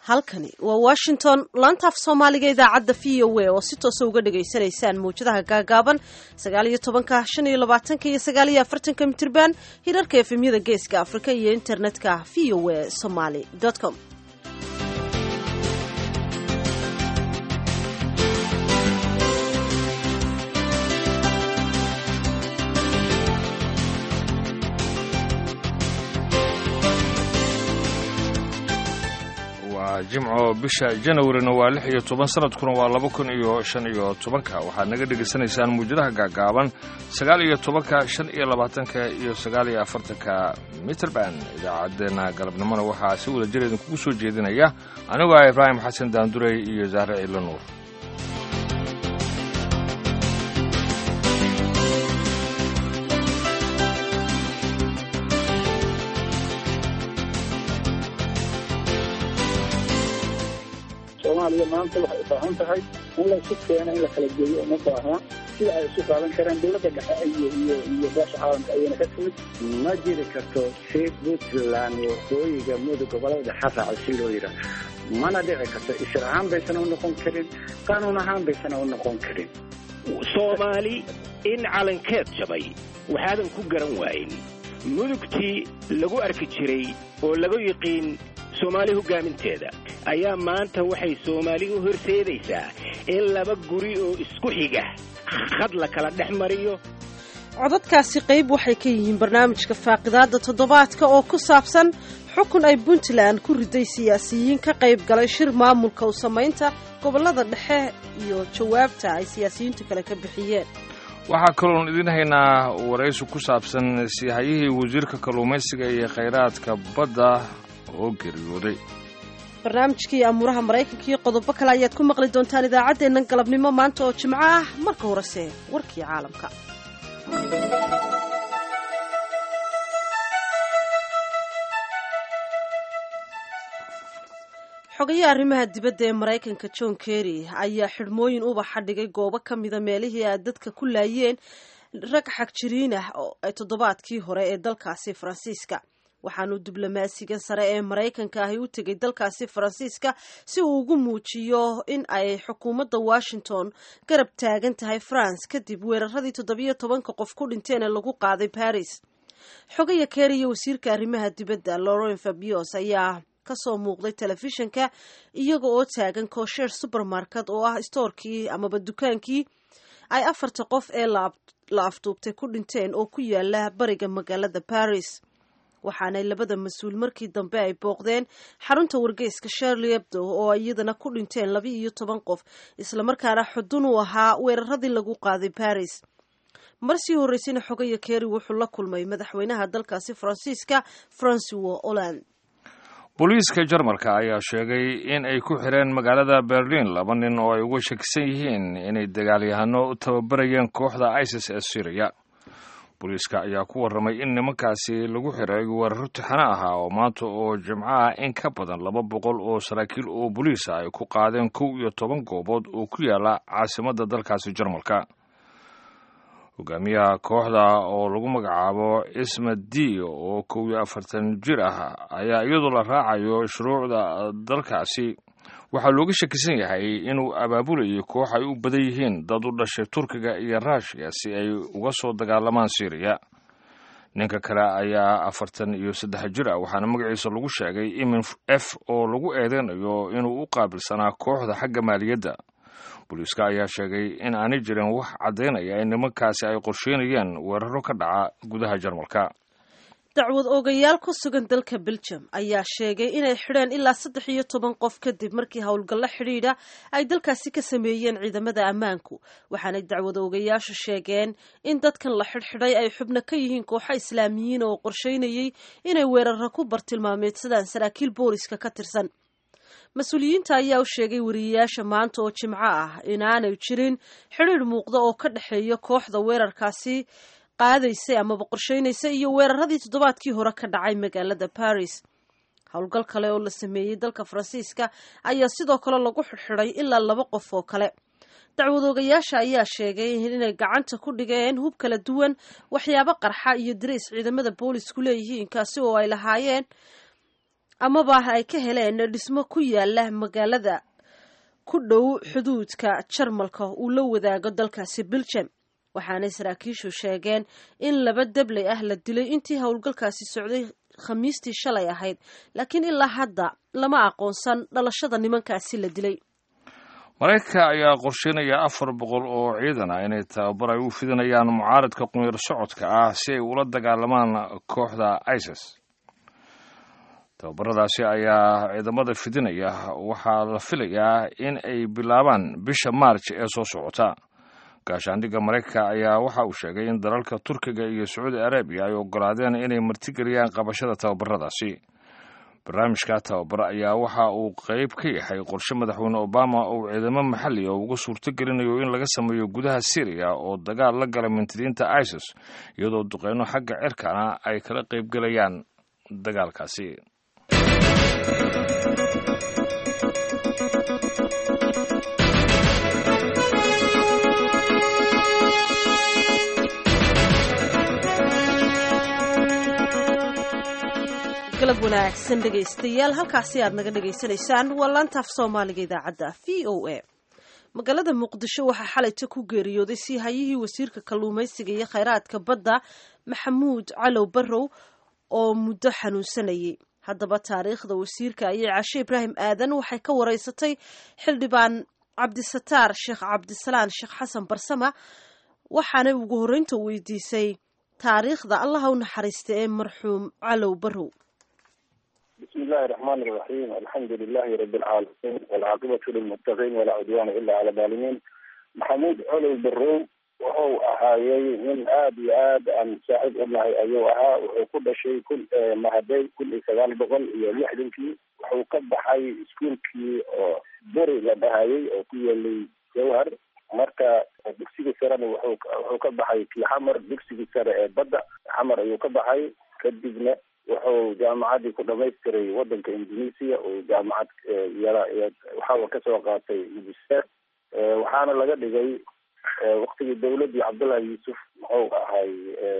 halkani waa washington laantaaf soomaaliga idaacadda v o a oo si toosa uga dhagaysanaysaan mawjadaha gaagaaban sagaaliyo tobanka shan iyo labaatanka iyo sagaaliyo afartanka mitirban hirarka efemyada geeska afrika iyo internetka v o a somaly com waa jimco bisha janawarina waa lix iyo toban sanadkuna waa laba kun iyo shan iyo tobanka waxaad naga dhegaysanaysaan muwjadaha gaagaaban sagaal iyo tobanka shan iyo labaatanka iyo sagaal iyo afartanka mitrband idaacaddeenna galabnimona waxaa si wada jir idinkugu soo jeedinaya anigoo ah ibraahim xasan daandurey iyo zahre ciilo nuur soomaaliya maanta waxay u baahan tahay in laysu keeno in la kala geeyo uma baahna sida ay isu qaadan karaan dowladda dhexe iyo iyo iyo beesha caalamka ayayna ka timid ma jiri karto si puntland waqooyiga mudug gobolada dhexe raaca si loo yidhaah mana dhici karto isir ahaan baysana u noqon karin qaanuun ahaan baysana u noqon karin soomaali in calankeed jabay waxaadan ku garan waayin mudugtii lagu arki jiray oo lagu yiqiin soomaali hoggaaminteeda ayaa maanta waxay soomaali u horseedaysaa in laba guri oo isku xiga khad la kala dhex mariyo codadkaasi qayb waxay ka yihiin barnaamijka faaqidaadda toddobaadka oo ku saabsan xukun ay puntland ku riday siyaasiyiin ka qayb galay shir maamulka u samaynta gobollada dhexe iyo jawaabta ay siyaasiyiintu kale ka bixiyeen waxaa kaloon idin haynaa waraysi ku saabsan siihayihii wasiirka kalluumaysiga iyo khayraadka badda oo geeriyooday barnaamijkii amuuraha maraykanka iyo qodobo kale ayaad ku maqli doontaan idaacaddeennan galabnimo maanta oo jimco ah marka horese warkii caalamka xogayaha arrimaha dibadda ee maraykanka john kerry ayaa xidhmooyin ubaxa dhigay goobo ka mida meelihii ay dadka ku laayeen rag xagjiriin ah ee toddobaadkii hore ee dalkaasi faransiiska waxaanu diblomaasiga sare ee maraykanka ahi u tegay dalkaasi faransiiska si uu ugu muujiyo in ay xukuumadda washington garab taagan tahay france kadib weeraradii toddobiyo tobanka qof ku dhinteen ee lagu qaaday baris xogaya keer iyo wasiirka arrimaha dibadda lauren fabios ayaa kasoo muuqday telefishinka iyaga oo taagan koosheer supermarket oo ah stoorkii amaba dukaankii ay afarta qof ee la afduubtay ku dhinteen oo ku yaala bariga magaalada baris waxaanay labada mas-uul markii dambe ay booqdeen xarunta wargeyska sherley ebdo oo iyadana ku dhinteen laba iyo toban qof islamarkaana xudun uu ahaa weeraradii lagu qaaday baris marsii horreysayna xogaya keeri wuxuu la kulmay madaxweynaha dalkaasi faransiiska francois holland booliiska jarmalka ayaa sheegay in ay ku xireen magaalada berlin laba nin oo ay uga shakisan yihiin inay dagaalyahano u tababarayeen kooxda isis ee syriya booliiska ayaa ku warramay in nimankaasi lagu xiray weeraro tixano ahaa oo maanta oo jimco ah in ka badan laba boqol oo saraakiil oo boliisa ay ku qaadeen kow iyo toban goobood oo ku yaala caasimadda dalkaasi jarmalka hogaamiyaha kooxda oo lagu magacaabo ismed d oo kow iyo afartan jir ah ayaa iyadoo la raacayo shuruucda dalkaasi waxaa looga shakisan yahay inuu abaabulayay koox ay u badan yihiin dad u dhashay turkiga iyo ruushiya si ay uga soo dagaalamaan syriya ninka kale ayaa afartan iyo saddex jir ah waxaana magaciisa lagu sheegay imin f oo lagu eedeynayo inuu u qaabilsanaa kooxda xagga maaliyadda booliiska ayaa sheegay in aanay jirin wax caddaynaya in nimankaasi ay qorsheynayeen weeraro ka dhaca gudaha jarmalka dacwad oogayaal ku sugan dalka belgium ayaa sheegay inay xidheen ilaa saddex iyo toban qof kadib markii howlgallo xidhiidha ay dalkaasi ka sameeyeen ciidamada ammaanku waxaanay dacwad oogayaashu sheegeen in dadkan la xidhxidhay ay xubno ka yihiin kooxo islaamiyiin oo qorsheynayay inay weeraro ku bartilmaameedsadaan saraakiil booliska ka tirsan mas-uuliyiinta ayaa u sheegay wariyayaasha maanta oo jimco ah inaanay jirin xidhiidh muuqda oo ka dhexeeya kooxda weerarkaasi qaadaysay amaba qorsheynaysa iyo weeraradii toddobaadkii hore ka dhacay magaalada baris howlgal kale oo la sameeyey dalka faransiiska ayaa sidoo kale lagu xidxidhay ilaa laba qof oo kale dacwadoogayaasha ayaa sheegay inay gacanta ku dhigeen hub kala duwan waxyaabo qarxa iyo dariis ciidamada boolisku leeyihiin kaasi oo ay lahaayeen amaba ay ka heleen dhismo ku yaala magaalada ku dhow xuduudka jarmalka uu la wadaago dalkaasi belgium waxaanay saraakiishu sheegeen in laba dabley ah la dilay intii howlgalkaasi socday khamiistii shalay ahayd laakiin ilaa hadda lama aqoonsan dhalashada nimankaasi la dilay maraykanka ayaa qorsheynaya afar boqol oo ciidan ah inay tababar ay u fidinayaan mucaaradka qunyar socodka ah si ay ula dagaalamaan kooxda isis tababaradaasi ayaa ciidamada fidinaya waxaa la filayaa in ay bilaabaan bisha maarj ee soo socota gaashaandhigga maraykanka ayaa waxa uu sheegay in dalalka turkiga iyo sacuudi arabiya ay ogolaadeen inay martigeliyaan qabashada tababaradaasi barnaamijka tababar ayaa waxa uu qayb ka yahay qorshe madaxweyne obama uu ciidamo maxalli oo uga suurto gelinayo in laga sameeyo gudaha syriya oo dagaal la gala mintidiinta isis iyadoo duqeyno xagga cirkana ay kala qaybgelayaan dagaalkaasi galab wanaagsan dhegaystayaal halkaasi aad naga dhagaysanaysaan waa laantaaf soomaaliga idaacadda v o a magaalada muqdisho waxaa xalayta ku geeriyooday sii hayihii wasiirka kalluumaysiga iyo khayraadka badda maxamuud calow barrow oo muddo xanuunsanayay haddaba taariikhda wasiirka ayay cashe ibraahim aadan waxay ka wareysatay xildhibaan cabdisataar sheekh cabdisalaan sheekh xasan barsama waxaanay ugu horreynta weydiisay taariikhda allaha u naxariista ee marxuum calow barrow بسم الله الرحمن الرحيم الحمد لله رب العالمين والعاقبة للمتقين ولا عدوان إلا على الظالمين محمود علي برو wuxuu ahaayey nin aada iyo aad aan saaxiib u nahay ayuu ahaa wuxuu ku dhashay kun mahaday kun iyo sagaal boqol iyo lixdankii wuxuu ka baxay iskuolkii oo beri la dhahayay oo ku yeelay jawhar marka dugsiga sarena wuxuu wuxuu ka baxay kii xamar dugsigii sare ee badda xamar ayuu ka baxay kadibna wuxuu jaamacaddii ku dhamaystiray wadanka indonesia oo jaamacad yara waxaa kasoo qaatay magister waxaana laga dhigay waktigii dawladii cabdullahi yuusuf muxuu ahay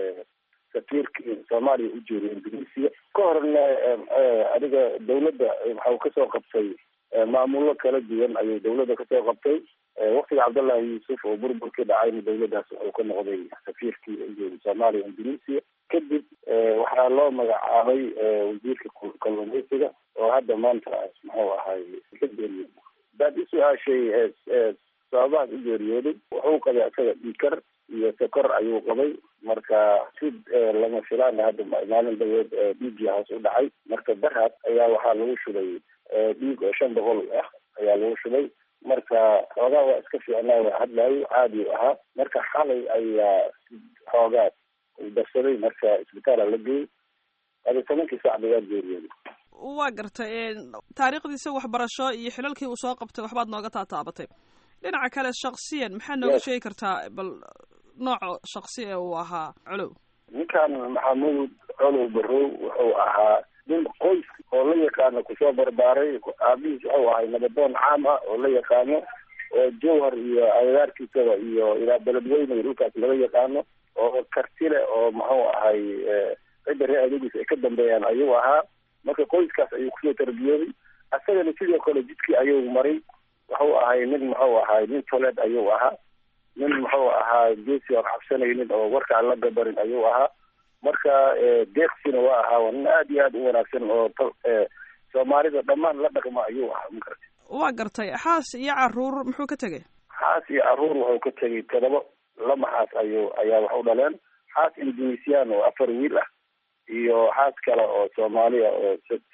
safiirkii soomaaliya u jeeday indonesia ka horna adiga dawladda waxau kasoo qabtay maamulo kala duwan ayuu dawladda kasoo qabtay waktiga cabdullahi yuusuf oo burburkii dhacayna dawladdaas wuxuu ka noqday safiirkii u jeeday soomaaliya indonesia kadib waxaa loo magacaabay wasiirka kalluumaysiga oo hadda maanta muxuu ahay ka geeriyooday hadaad i su-aashay sababahaas u geeriyooday wuxuu qabay isaga dhiikar iyo sokor ayuu qabay marka si lama filaana hadda maalin daweed dhiiggii hoos u dhacay marka darhad ayaa waxaa lagu shubay dhiig oo shan boqol ah ayaa lagu shubay marka xoogaa waa iska fiicnaa waa hadlaayo caadi u ahaa marka xalay ayaa xoogaa darsaday marka isbitaala la geeyey adi tobankii sac bayaa geeriyooday waa gartay taariikhdiisa waxbarasho iyo xilalkii uu soo qabtay waxbaad nooga taataabatay dhinaca kale shaksiyan maxaa nooga sheegi kartaa bal nooca shaksi ee uu ahaa colow ninkan maxamuud colow barrow wuxuu ahaa nin qoys oo la yaqaano kusoo barbaaray aabihiis wuxuu ahay nabadoon caam ah oo la yaqaano oo jowhar iyo agagaarkiisaba iyo ilaa beledweyne iyo dhulkaas laga yaqaano oo kartile oo muxuu ahay cidda ree adegiis ay ka dambeeyaan ayuu ahaa marka qoyskaas ayuu kusoo tarbiyooday isagana sidoo kale jidkii ayuu maray wuxuu ahay nin muxuu ahay nin toleed ayuu ahaa nin muxuu ahaa geesi oon cabsanaynin oo warka aan la gabarin ayuu ahaa marka deeqsina waa ahaa waa nin aada iyo aada u wanaagsan oo soomaalida dhammaan la dhaqma ayuu ahaa makarata waa gartay xaas iyo caruur muxuu ka tegay xaas iyo caruur wuxuu ka tegay todoba lama xaas ayuu ayaa wax u dhaleen xaas indonesian oo afar wiil ah iyo xaas kale oo soomaaliya oo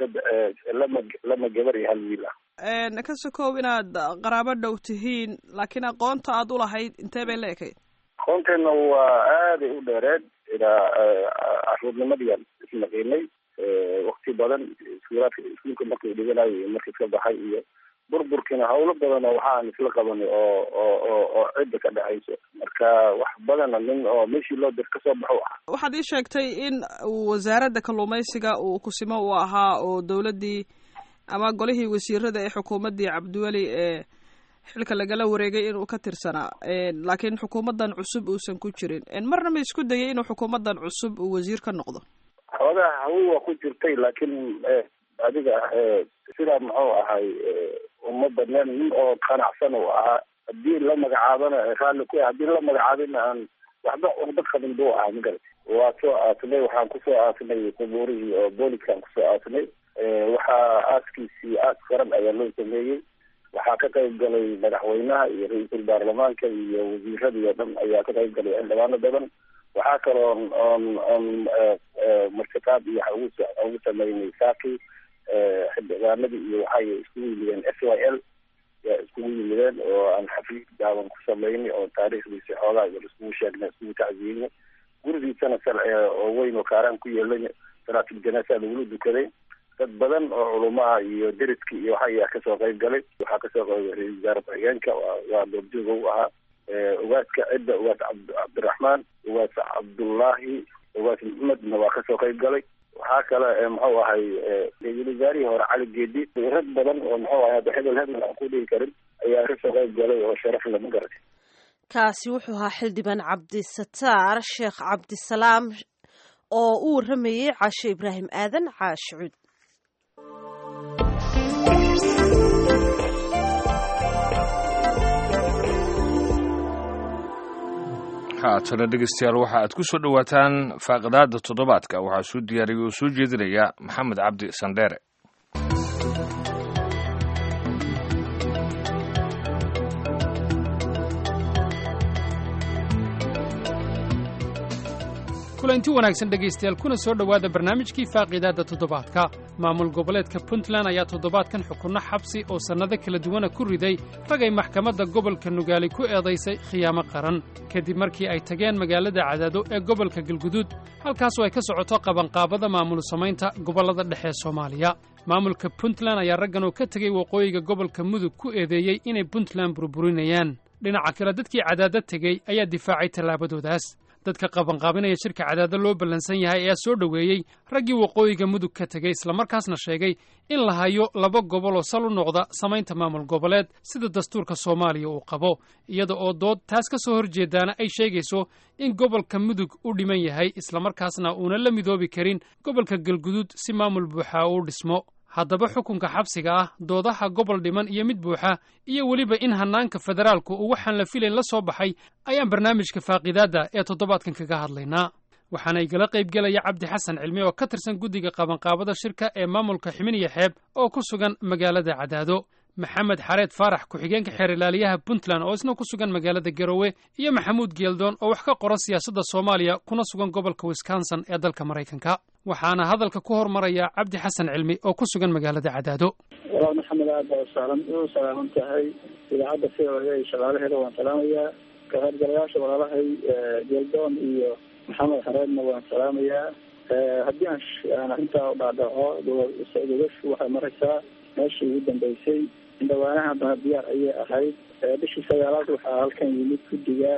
lama lama gabar iyo hal wiil ah ka sokow inaad qaraabo dhow tihiin laakiin aqoonta aada u lahayd intee bay la ekayd aqoonteena waa aaday u dheereed ilaa caruurnimadiiaan isnaqiinay wakti badan iskuulaadka iskuulka markuu dhiganayo iyo markii ka baxay iyo burburkiina hawlo badan oo waxaan isla qabanay oo oo oo oo cidda ka dhexayso marka wax badana nin oo meeshii loo dir kasoo baxo ah waxaad ii sheegtay in wasaaradda kalluumaysiga uu kusimo uu ahaa oo dawladdii ama golihii wasiirada ee xukuumaddii cabdiweli ee xilka lagala wareegay inuu ka tirsanaa laakiin xukuumaddan cusub uusan ku jirin marna ma isku dayay inuu xukuumaddan cusub uu wasiir ka noqdo xoogaha hawi waa ku jirtay laakiin adiga sidaa muxuu ahay uma badneen nin oo qanacsan uu ahaa haddii la magacaabana raalli ku haddii la magacaabina aan waxba uqda qabin buu ahaa magarad waa soo aasnay waxaan kusoo aasnay qubuurihii oo booliskaan kusoo aasnay waxaa aaskiisii aas qaran ayaa loo sameeyey waxaa ka qayb galay madaxweynaha iyo ra-iisul baarlamaanka iyo wasiiradii oo dhan ayaa ka qayb galay xildhibaano badan waxaa kaloo oon oon martiqaad iyo ugu ugu sameynay saaki xildhibaanadii iyo waxay iskugu yimideen s y l yaa iskugu yimideen oo aan xafiis gaaban ku sameynay oo taariikhdiisi xoogaa yar iskugu sheegnay iskugu tacsiinay gurigiisana oo weyn oo kaaraan ku yeelay salaatul janaasa lagula dukaday dad badan oo culumaha iyo deriskii iyo waxa ayaa kasoo qayb galay waxaa kasoo qayb galay wasaare ku-xigeenka waa doobjooga u ahaa ugaaska cidda ugaas cabdiraxmaan ugaas cabdullaahi ugaas maxmedna waa kasoo qayb galay waxaa kale muxuu ahay ra-iisul wasaarihii hore cali geedi rag badan oo muxuu ahay hadda hebel hebel aan ku dhihi karin ayaa kasoo qayb galay oo sharaf lama garatay kaasi wuxuu ahaa xildhibaan cabdisataar sheekh cabdisalaam oo u waramayey caashe ibraahim aadan caash cuud haatana dhegeystayaal waxa aad ku soo dhowaataan faaqidaada toddobaadka waxaa soo diyaariyay oo soo jeedinaya maxamed cabdi sandheere kulanti wanaagsan dhegaystayaal kuna soo dhowaada barnaamijkii faaqiidaadda toddobaadka maamul goboleedka puntland ayaa toddobaadkan xukunno xabsi oo sannado kala duwana ku riday ragay maxkamadda gobolka nugaali ku eedaysay khiyaamo qaran kadib markii ay tageen magaalada cadaado ee gobolka galguduud halkaasoo ay ka socoto qabanqaabada maamul samaynta gobollada dhexe ee soomaaliya maamulka puntland ayaa raggan oo ka tegey waqooyiga gobolka mudug ku eedeeyey inay puntland burburinayaan dhinaca kale dadkii cadaado tegey ayaa difaacay tallaabadoodaas dadka qabanqaabinaya shirka cadaado loo ballansan yahay ayaa soo dhoweeyey raggii waqooyiga mudug ka tegey islamarkaasna sheegay in la hayo laba gobol oo sal u noqda samaynta maamul goboleed sida dastuurka soomaaliya uu qabo iyada oo dood taas ka soo horjeedaana ay sheegayso in gobolka mudug u dhiman yahay islamarkaasna uuna la midoobi karin gobolka galguduud si maamul buuxa uu dhismo haddaba xukunka xabsiga ah doodaha gobol dhiman iyo mid buuxa iyo weliba in hannaanka federaalku uu waxaan la filayn la soo baxay ayaan barnaamijka faaqiidaadda ee toddobaadkan kaga hadlaynaa waxaana igala qaybgelaya cabdi xasan cilmi oo ka tirsan guddiga qabanqaabada shirka ee maamulka ximin iyo xeeb oo ku sugan magaalada cadaado maxamed xareed faarax ku-xigeenka xeer ilaaliyaha puntland oo isna ku sugan magaalada garowe iyo maxamuud geeldoon oo wax ka qora siyaasadda soomaaliya kuna sugan gobolka wisconsin ee dalka maraykanka waxaana hadalka ku hormaraya cabdi xasan cilmi oo ku sugan magaalada cadaado walaal maxamed aad baa usaalan u salaaman tahay idaacadda c o a shaqaalaheeda waan salaamayaa ka qaybgalayaasha walaalahay geeldoon iyo maxamed xareedna waan salaamayaa haddii aan aan arrintaa u dhaadhaco gogashu waxay maraysaa meeshii ugu dambeysay indhawaanaha haddana diyaar ayay ahayd bishii sagaalaad waxaa halkan yimid guddiga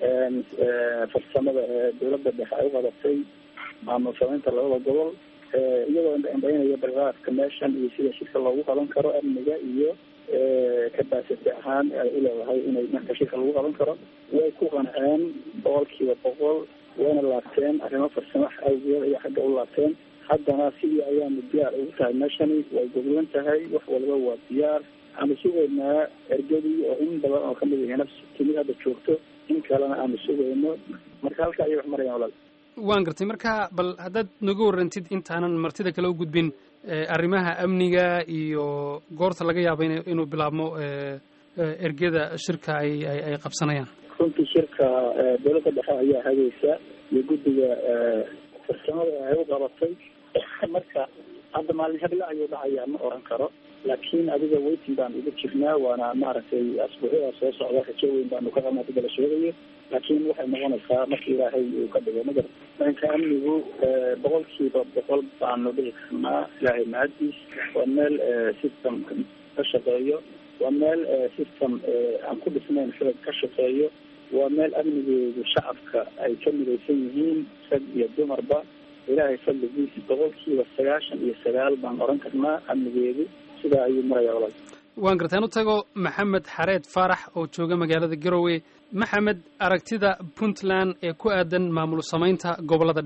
farsamada ee dowladda dhexe ay u qabatay maamul samaynta labada gobol iyagoo indhaynaya balqaadka meeshan iyo sida shirka loogu qaban karo amniga iyo kabasiti ahaan ay uleedahay inay marka shirka lagu qaban karo way ku qanceen boqolkiiba boqol wayna laabteen arrimo farsamo awgeed ayaa xagga u laabteen haddana sidii ayaanu diyaar ugu tahay meeshani way goglan tahay wax waliba waa diyaar aanu sugaynaa ergadii oo in badan oo kamid ihina timid hadda joogto in kalena aanu sugayno marka halka ayay wax marayaan walaal waan gartay marka bal haddaad noga warrantid intaanan martida kale u gudbin arrimaha amniga iyo goorta laga yaaba in inuu bilaabmo ergeda shirka ay ay qabsanayaan runtii shirka dowladda dhexe ayaa hagaysa iyo guddiga farsamada ay u qabatay marka hadda maalin heble ayuu dhacayaa ma oran karo laakiin adiga weytin baan ugu jirnaa waana maaragtay asbuucyada soo socda rajo weyn baanu ka qabnaa sida la sheegayo laakiin waxay noqonaysaa marka ilaahay uu ka dhigo magar dhanka amnigu boqolkiiba boqol baanu dhihi karnaa ilaahay mahadiis waa meel system ka shaqeeyo waa meel system aan ku dhisnayn xilad ka shaqeeyo waa meel amnigeedu shacabka ay ka midaysan yihiin rag iyo dumarba ilaahay fadligiisa boqolkiiba sagaashan iyo sagaal baan oran karnaa amnigeedu sidaa ayuu maraya walaal waan gartaan u tago maxamed xareed faarax oo jooga magaalada garowe maxamed aragtida puntland ee ku aadan maamul samaynta gobollada dhexe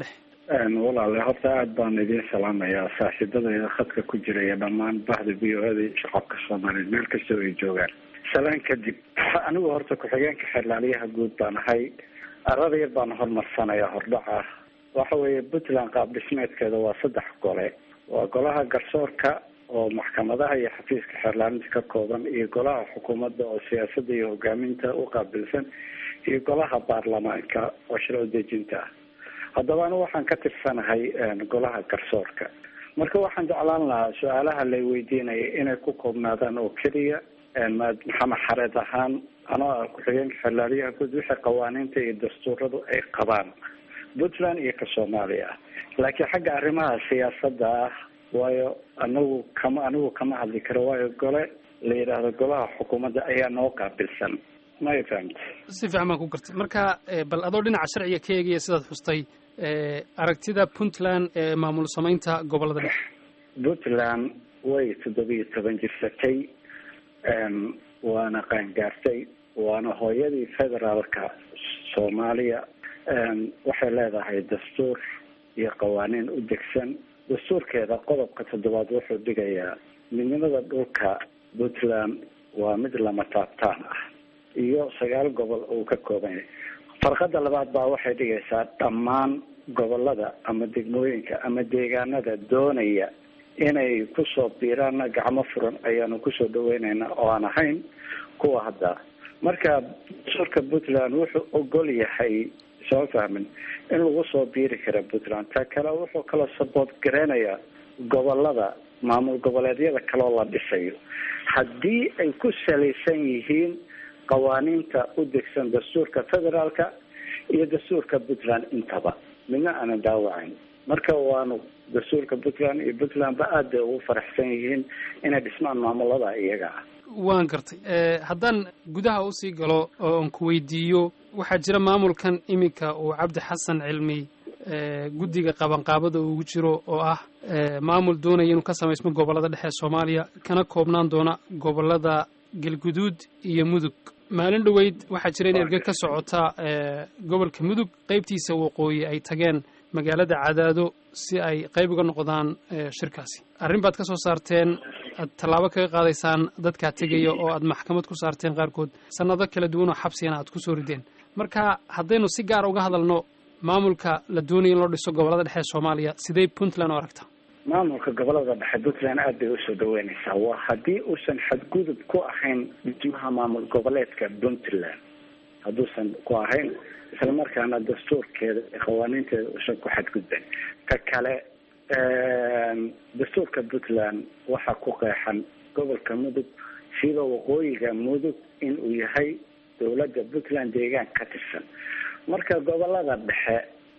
walaale horta aada baan idiin salaamayaa saaxiibadayda khadka ku jiraya dhammaan bahda v o eda shacabka soomaaliyeed meel kastoo ay joogaan salaan kadib anigu horta ku-xigeenka xeerlaaliyaha guud baan ahay arada yar baan hormarsanaya hordhaca waxa weeye puntland qaab dhismeedkeeda waa saddex gole waa golaha garsoorka oo maxkamadaha iyo xafiiska xeerlaalinta ka kooban iyo golaha xukuumadda oo siyaasadda iyo hogaaminta u qaabilsan iyo golaha baarlamaanka oo sharci dejinta ah haddaba anigu waxaan ka tirsanahay golaha garsoorka marka waxaan jeclaan lahaa su-aalaha lay weydiinaya inay ku koobnaadaan oo keliya maxamed xareed ahaan anoo ah ku-xigeenka xeerlaaliyaha guud wixii qawaaniinta iyo dastuuradu ay qabaan puntland iyo ka soomaaliya ah laakiin xagga arrimaha siyaasadda ah waayo anagu kama anigu kama hadli karo waayo gole la yidhaahdo golaha xukuumadda ayaa noo qaabilsan maya fahamta si fiican baan ku gartay marka bal adoo dhinaca sharciga ka eegaya sidaad xustay aragtida puntland ee maamul samaynta gobolada dhexe puntland way toddobiyo toban jirsatay waana qaangaartay waana hooyadii federaalka soomaaliya waxay leedahay dastuur iyo qawaaniin u degsan dastuurkeeda qodobka toddobaad wuxuu dhigayaa midnimada dhulka puntland waa mid lama taabtaan ah iyo sagaal gobol uu ka kooban yahay farqada labaad baa waxay dhigaysaa dhammaan gobolada ama degmooyinka ama deegaanada doonaya inay kusoo biiraanna gacmo furan ayaanu kusoo dhaweyneynaa oo aan ahayn kuwa hadda marka dastuurka puntland wuxuu ogol yahay soo fahmin in lagu soo biiri kara puntland ta kale wuxuu kaloo sabood gareynayaa gobolada maamul goboleedyada kaloo la dhisayo haddii ay ku salaysan yihiin qawaaniinta u degsan dastuurka federaalka iyo dastuurka puntland intaba midna aanan daawacayn marka waanu dastuurka puntland iyo puntlandba aad bay ugu faraxsan yihiin inay dhismaan maamulada iyaga ah waan gartay haddaan gudaha usii galo oo aan ku weydiiyo waxaa jira maamulkan iminka uu cabdi xasan cilmi guddiga qabanqaabada ugu jiro oo ah maamul doonaya inuu ka samaysmo gobollada dhexe soomaaliya kana koobnaan doona gobollada galguduud iyo mudug maalin dhoweyd waxaa jira in erge ka socota gobolka mudug qeybtiisa waqooyi ay tageen magaalada cadaado si ay qayb uga noqdaan shirkaasi arrin baad ka soo saarteen aad tallaabo kaga qaadaysaan dadkaa tegaya oo aad maxkamad ku saarteen qaarkood sannado kala duwan oo xabsigana aad kusoo rideen marka haddaynu si gaar uga hadalno maamulka la doonaya in loo dhiso gobollada dhexe ee soomaaliya sidee puntland u aragta maamulka gobolada dhexe puntland aad bay usoo dhaweynaysaa waa haddii uusan xadgudub ku ahayn dhismaha maamul goboleedka puntland hadduusan ku ahayn isla markaana dastuurkeeda iyo qawaaniinteeda uusan ku xadgudbayn ka kale dastuurka puntland waxaa ku qeexan gobolka mudug sida waqooyiga mudug in uu yahay dowladda puntland deegaan ka tirsan marka gobolada dhexe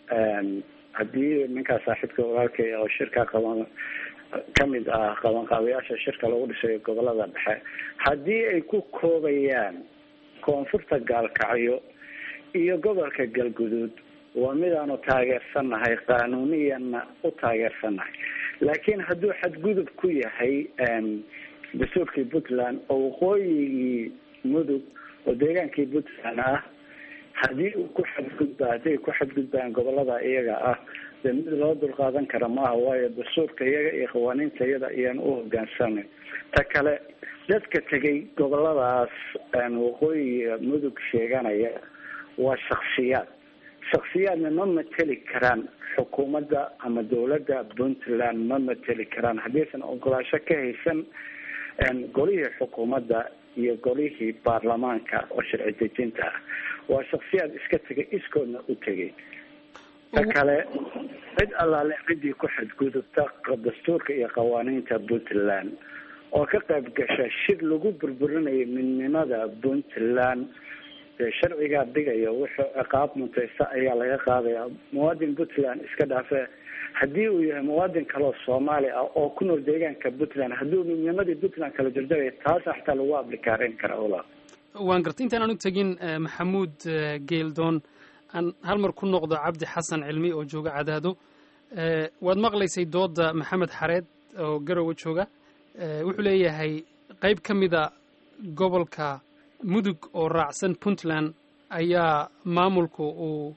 haddii ninkaa saaxiibka walaalkay oo shirka qaban kamid ah qabanqaabayaasha shirka lagu dhisayo gobolada dhexe haddii ay ku koobayaan koonfurta gaalkacyo iyo gobolka galguduud waa midaanu taageersannahay qaanuuniyanna u taageersannahay laakiin hadduu xadgudub ku yahay dastuurkii puntland oo waqooyigii mudug oo deegaankii puntland ah haddii uu ku xadgudba hadday ku xadgudbaan gobolada iyaga ah dee mid loo dulqaadan kara maaha waayo dastuurka iyaga iyo qawaaniinta iyada ayaan u hogaansanay ta kale dadka tegay goboladaas waqooyiga mudug sheeganaya waa shaksiyaad shaksiyaadna ma mateli karaan xukuumadda ama dowladda puntland ma mateli karaan haddiisan ogolaasho ka haysan golihii xukuumadda iyo golihii baarlamaanka oo sharci dejinta ah waa shaksiyaad iska tegay iskoodna u tegay ta kale cid allaale ciddii ku xadgudubta dastuurka iyo qawaaniinta puntland oo ka qayb gasha shir lagu burburinayo midnimada puntland dee sharcigaa dhigaya wuxuu ciqaab muntaysta ayaa laga qaadaya muwaadin puntland iska dhaafe haddii uu yahay muwaadin kaleo soomaali ah oo ku nool deegaanka puntland hadduu midnimadii puntland kala jarjaraya taasa xataa lagu ablikaareyn kara ola waan gartay intaan aanu tegin maxamuud geeldoon aan hal mar ku noqdo cabdi xasan cilmi oo jooga cadaado waad maqlaysay dooda maxamed xareed oo garowe jooga wuxuu leeyahay qayb ka mida gobolka mudug oo raacsan puntland ayaa maamulku uu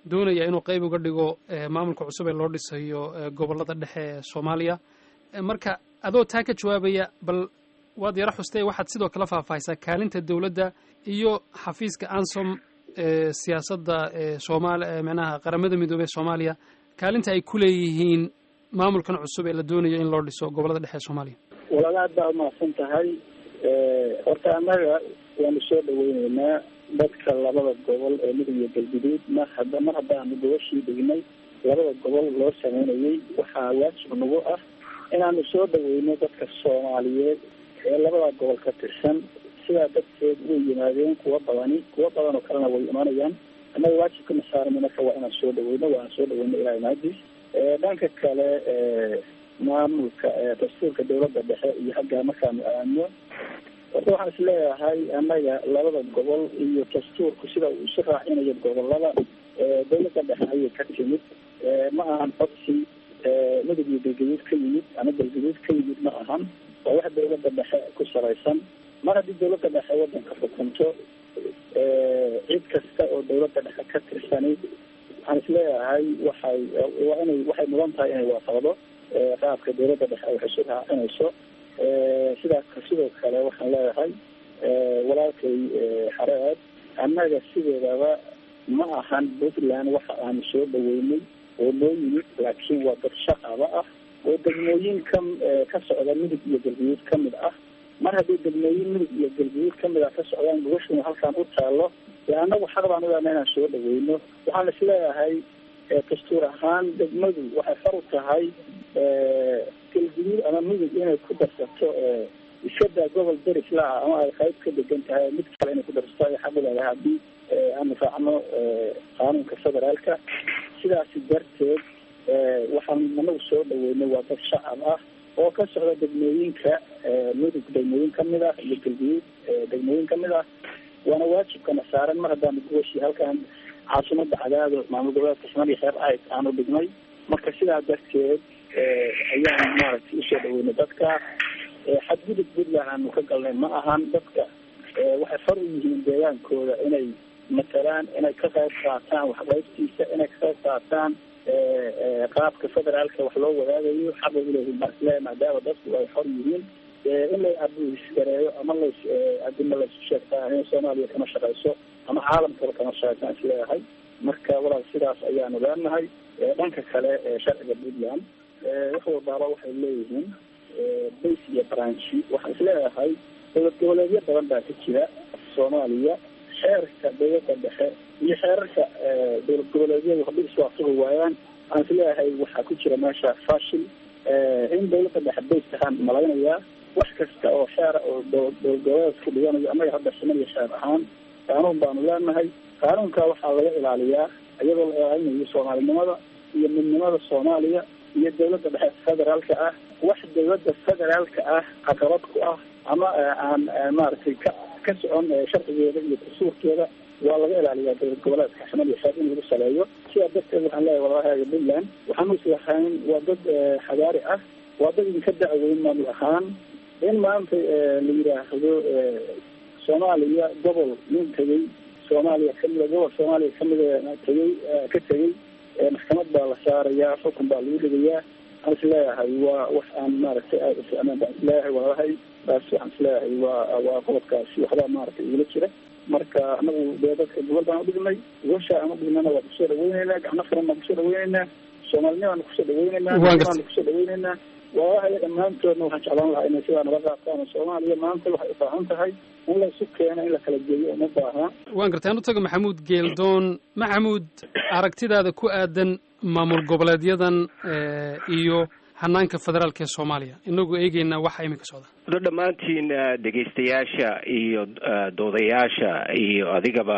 doonaya inuu qayb uga dhigo maamulka cusub ee loo dhisayo gobollada dhexe ee soomaaliya marka adoo taa ka jawaabaya bal waad yaro xustay waxaad sidoo kale faahfaahisaa kaalinta dowladda iyo xafiiska ansom ee siyaasadda eesoomaali micnaha qaramada midoobey ee soomaaliya kaalinta ay ku leeyihiin maamulkan cusub ee la doonayo in loo dhiso gobollada dhexe ee soomaaliya walaal aad baa umahadsan tahay horta annaga waanu soo dhaweyneynaa dadka labada gobol ee mudug iyo galguduud mar hada mar haddaanu gobashii dhignay labada gobol loo sameynayay waxaa waajib nagu ah inaanu soo dhaweyno dadka soomaaliyeed ee labada gobol ka tirsan sidaa darteed way yimaadeen kuwa badani kuwa badan oo kalena way imanayaan annaga waajibkana saarana marka waa inaan soo dhaweyno waana soo dhaweyno ilaa imaadiis dhanka kale maamulka dastuurka dawladda dhexe iyo xaggaa markaanu aadno horta waxaan is leeyahay annaga labada gobol iyo dastuurku sida uu isu raacinayo gobolada dawladda dhexe ayay ka timid ma ahan codsi mudug iyo galgaduud ka yimid ama galgaduud ka yimid ma ahan waa wax dawladda dhexe ku salaysan mar haddii dawladda dhexe wadanka xukunto cid kasta oo dawladda dhexe ka tirsani waxaan is leeyahay waxay waa inay waxay mudan tahay inay waafaqdo qaabka dawladda dhexe ay wax isu raacinayso sidaas sidoo kale waxaan leeyahay walaalkay xareed annaga sideedaba ma ahan puntland waxa aanu soo dhaweynay oo noo yimid laakiin waa dad shaqaba ah oo degmooyin ka ka socda midug iyo galguduud ka mid ah mar haddii degmooyin midug iyo galguduud ka mid ah ka socdaan gogashuna halkaan u taalo dee annagu xaq baan uleena inaan soo dhaweyno waxaan is leeyahay dastuur ahaan degmadu waxay far u tahay galguduud ama midug inay ku darsato iskadaa gobol deris la-ah ama ay qayb ka degan tahay mid kale inay ku darsato ay xaq u leedahay haddii aanu raacno qaanuunka federaalka sidaasi darteed waxaan anagu soo dhaweynay waa dad shacab ah oo ka socda degmooyinka mudug degmooyin kamid ah iyo galguduud degmooyin kamid ah waana waajibkana saaran mar haddaanu guwashi halkaan caasimada cadaado maamul goboleedka soomaaliya xeer ahayd aanu dhignay marka sidaa darteed ayaan maaragtay usoo dhaweynay dadka xadgudub puntland aanu ka galnay ma ahan dadka waxay far u yihiin deegaankooda inay matalaan inay ka qayb qaataan waxqaybtiisa inay ka qayb qaataan qaabka federaalka wax loo wadaagayo xaqa uleeyihin maasle maadaama dadku ay xor yihiin in la abuisgareeyo ama las adima laysu sheegtaa in soomaaliya kama shaqayso ama caalamkaba kama shaqaysan isleeyahay marka walaal sidaas ayaanu leenahay dhanka kale sharciga puntland wax walbaaba waxay leeyihiin base iyo branchi waxaan isleeyahay dowlad goboleedyo badan baa ka jira soomaaliya xeerka dawladda dhexe iyo xeerarka dowlad goboleedyadu haddii iswaafaqi waayaan waxaan isleeyahay waxaa ku jira meesha fashil in dawladda dhexe base ahaan malaynayaa wax kasta oo xeera oo dowlad goboleedka dhiganayo annaga hadda samaniya xeer ahaan qaanuun baanu leenahay qaanuunka waxaa laga ilaaliyaa iyadoo la ilaalinayo soomaalinimada iyo midnimada soomaaliya iyo dawladda dhexe federaalka ah wax dawladda federaalka ah caqabad ku ah ama aan maaragtay ka ka socon sharcigeeda iyo dastuurkeeda waa laga ilaaliyaa dowlad goboleedka xamad iyo xeer in lagu saleeyo sidaa darteed waxaan leeyahay walaalahaaga puntland waxaanu islahayn waa dad xadaari ah waa dad idinka dacweyn maamul ahaan in maanta la yidhaahdo soomaaliya gobol nin tegey soomaaliya kamida gobol soomaaliya kamida tegey ka tegey maxkamad baa la saarayaa xukun baa lagu dhigayaa waxaan isleeyahay waa wax aan maaragtay aada u ficnaan baan isleeyahay walaalahay taas waxaan isleeyahay waa waa qodobkaasi waxbaa maaragtay igula jira marka anagu dee dadka gobol baan udhignay gosha aan udhignana waa kusoo dhaweyneynaa gacno furan baan kusoo dhaweyneynaa soomaalinimaan kusoo dhaweyneynaa baan kusoo dhaweyneynaa walaalahay dhammaantoodna waxaan jeclaan lahaa inay sidaa naga qaataan soomaaliya maanta waxay u baahan tahay in la isu keeno in la kala geeyo uma baaha waan gartay aan u tago maxamuud geeldoon maxamuud aragtidaada ku aadan maamul goboleedyadan iyo hanaanka federaalka ee soomaaliya inagoo eegeynaa waxa iminka socda do dhammaantiin dhegaystayaasha iyo doodayaasha iyo adigaba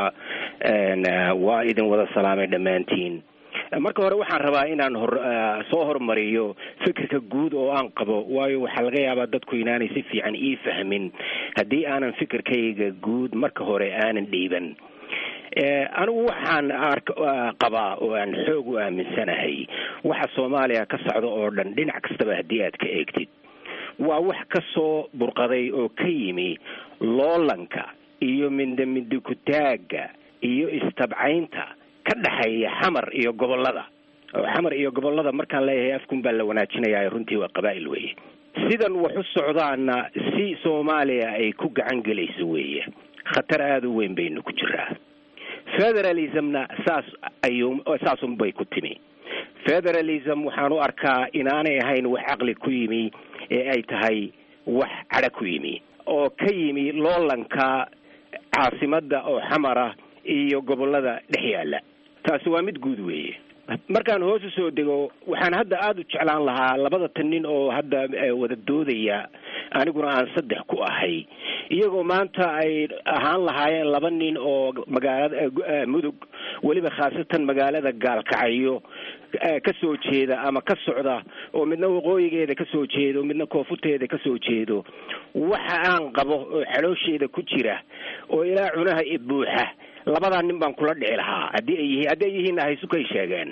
waa idin wada salaamay dhammaantiin marka hore waxaan rabaa inaan hor soo hormariyo fikirka guud oo aan qabo waayo waxaa laga yaabaa dadku inaanay si fiican ii fahmin haddii aanan fikirkayga guud marka hore aanan dhiiban anigu waxaan qabaa oo aan xoog u aaminsanahay waxa soomaaliya ka socda oo dhan dhinac kastaba haddii aad ka eegtid waa wax ka soo burqaday oo ka yimi loolanka iyo mindamidikutaagga iyo istabcaynta ka dhexeeya xamar iyo gobollada oo xamar iyo gobollada markaan leeyahay afkun baa la wanaajinayaa runtii waa qabaa'il weeye sidan wax u socdaana si soomaaliya ay ku gacan gelayso weeye khatar aada u weyn baynu ku jiraa federalismna saas ayuu saasun bay ku timi federalism waxaan u arkaa inaanay ahayn wax caqli ku yimi ee ay tahay wax cadha ku yimi oo ka yimi loolanka caasimadda oo xamara iyo gobollada dhex yaalla taasi waa mid guud weeye markaan hoos usoo dego waxaan hadda aada u jeclaan lahaa labada tan nin oo hadda wada doodaya aniguna aan saddex ku ahay iyagoo maanta ay ahaan lahaayeen laba nin oo magaalada mudug weliba khaasatan magaalada gaalkacyo ka soo jeeda ama ka socda oo midna waqooyigeeda ka soo jeedo midna koonfurteeda ka soo jeedo waxa aan qabo oo xaloosheeda ku jira oo ilaa cunaha i buuxa labadaa nin baan kula dhici lahaa haddii ay yihiin haddii ay yihiinna haysukay sheegeen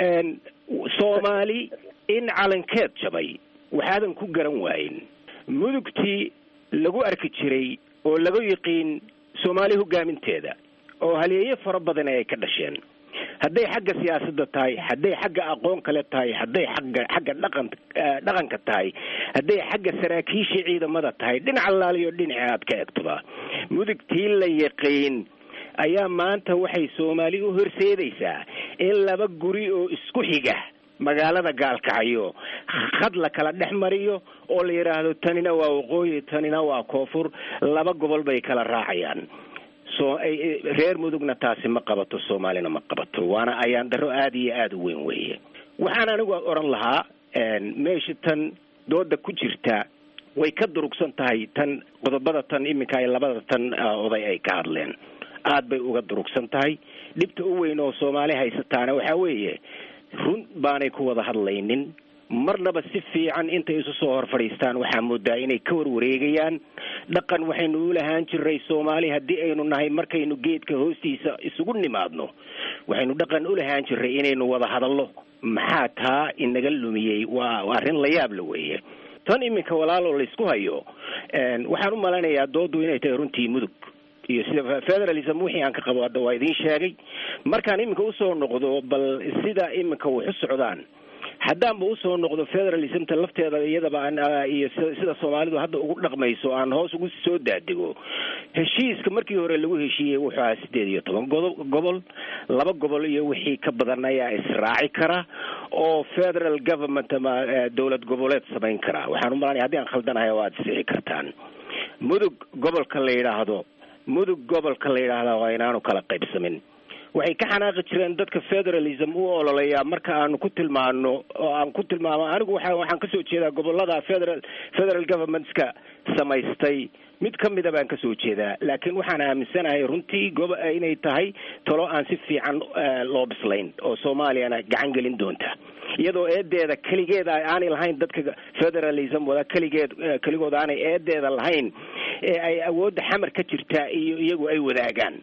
soomaali in calankeed jabay waxaadan ku garan waayin mudugtii lagu arki jiray oo lagu yiqiin soomaali hogaaminteeda oo halyeeyo fara badan ay ka dhasheen hadday xagga siyaasadda tahay hadday xagga aqoon kale tahay hadday xagga xagga dhaqan dhaqanka tahay hadday xagga saraakiisha ciidamada tahay dhinac allaaliyo dhinaca aad ka egtoba mudugtii la yaqiin ayaa maanta waxay soomaali u horseedaysaa in laba guri oo isku xiga magaalada gaalkacyo khad la kala dhex mariyo oo la yidhaahdo tanina waa waqooyi tanina waa koonfur laba gobol bay kala raacayaan so reer mudugna taasi ma qabato soomaalina ma qabato waana ayaan daro aada iyo aada u weyn weeye waxaan anigu odhan lahaa meesha tan dooda ku jirta way ka durugsan tahay tan qodobada tan iminka ay labada tan oday ay ka hadleen aada bay uga durugsan tahay dhibta u weyn oo soomaali haysataana waxaa weeye run baanay ku wada hadlaynin marnaba si fiican intay isu soo hor fadhiistaan waxaa moodaa inay ka warwareegayaan dhaqan waxaynu u lahaan jiray soomaali haddii aynu nahay markaynu geedka hoostiisa isugu nimaadno waxaynu dhaqan u lahaan jiray inaynu wada hadallo maxaa taa inaga lumiyey waa arrin la yaab la weeye tan iminka walaaloo laysku hayo waxaan u malaynayaa doodu inay tahay runtii mudug iyo sida federalism wixii aan ka qabo hadda waa idiin sheegay markaan iminka usoo noqdo bal sida iminka wax u socdaan haddaanba usoo noqdo federalismta lafteeda iyadaba iyo sida soomaalidu hadda ugu dhaqmayso aan hoos ugu soo daadego heshiiska markii hore lagu heshiiyey wuxuu ahaa sideed iyo toban godo gobol laba gobol iyo wixii ka badan ayaa israaci kara oo federal government ama dowlad goboleed samayn kara waxaan umalanaya haddii aan khaldanahay oo aada sixi kartaan mudug gobolka la yidhaahdo mudug gobolka la yidhaahdaa waa inaanu kala qaybsamin waxay ka xanaaqi jireen dadka federalism u ololeyaa marka aanu ku tilmaano oo aan ku tilmaamo anigu waa waxaan kasoo jeedaa gobolada federal federal governmentska samaystay mid ka mida baan kasoo jeedaa laakiin waxaan aaminsanahay runtii gobo inay tahay talo aan si fiican loo bislayn oo soomaaliyana gacan gelin doonta iyadoo eedeeda keligeed aanay lahayn dadka federalism wada keligeed keligood aanay eedeeda lahayn ee ay awoodda xamar ka jirtaa iyo iyagu ay wadaagaan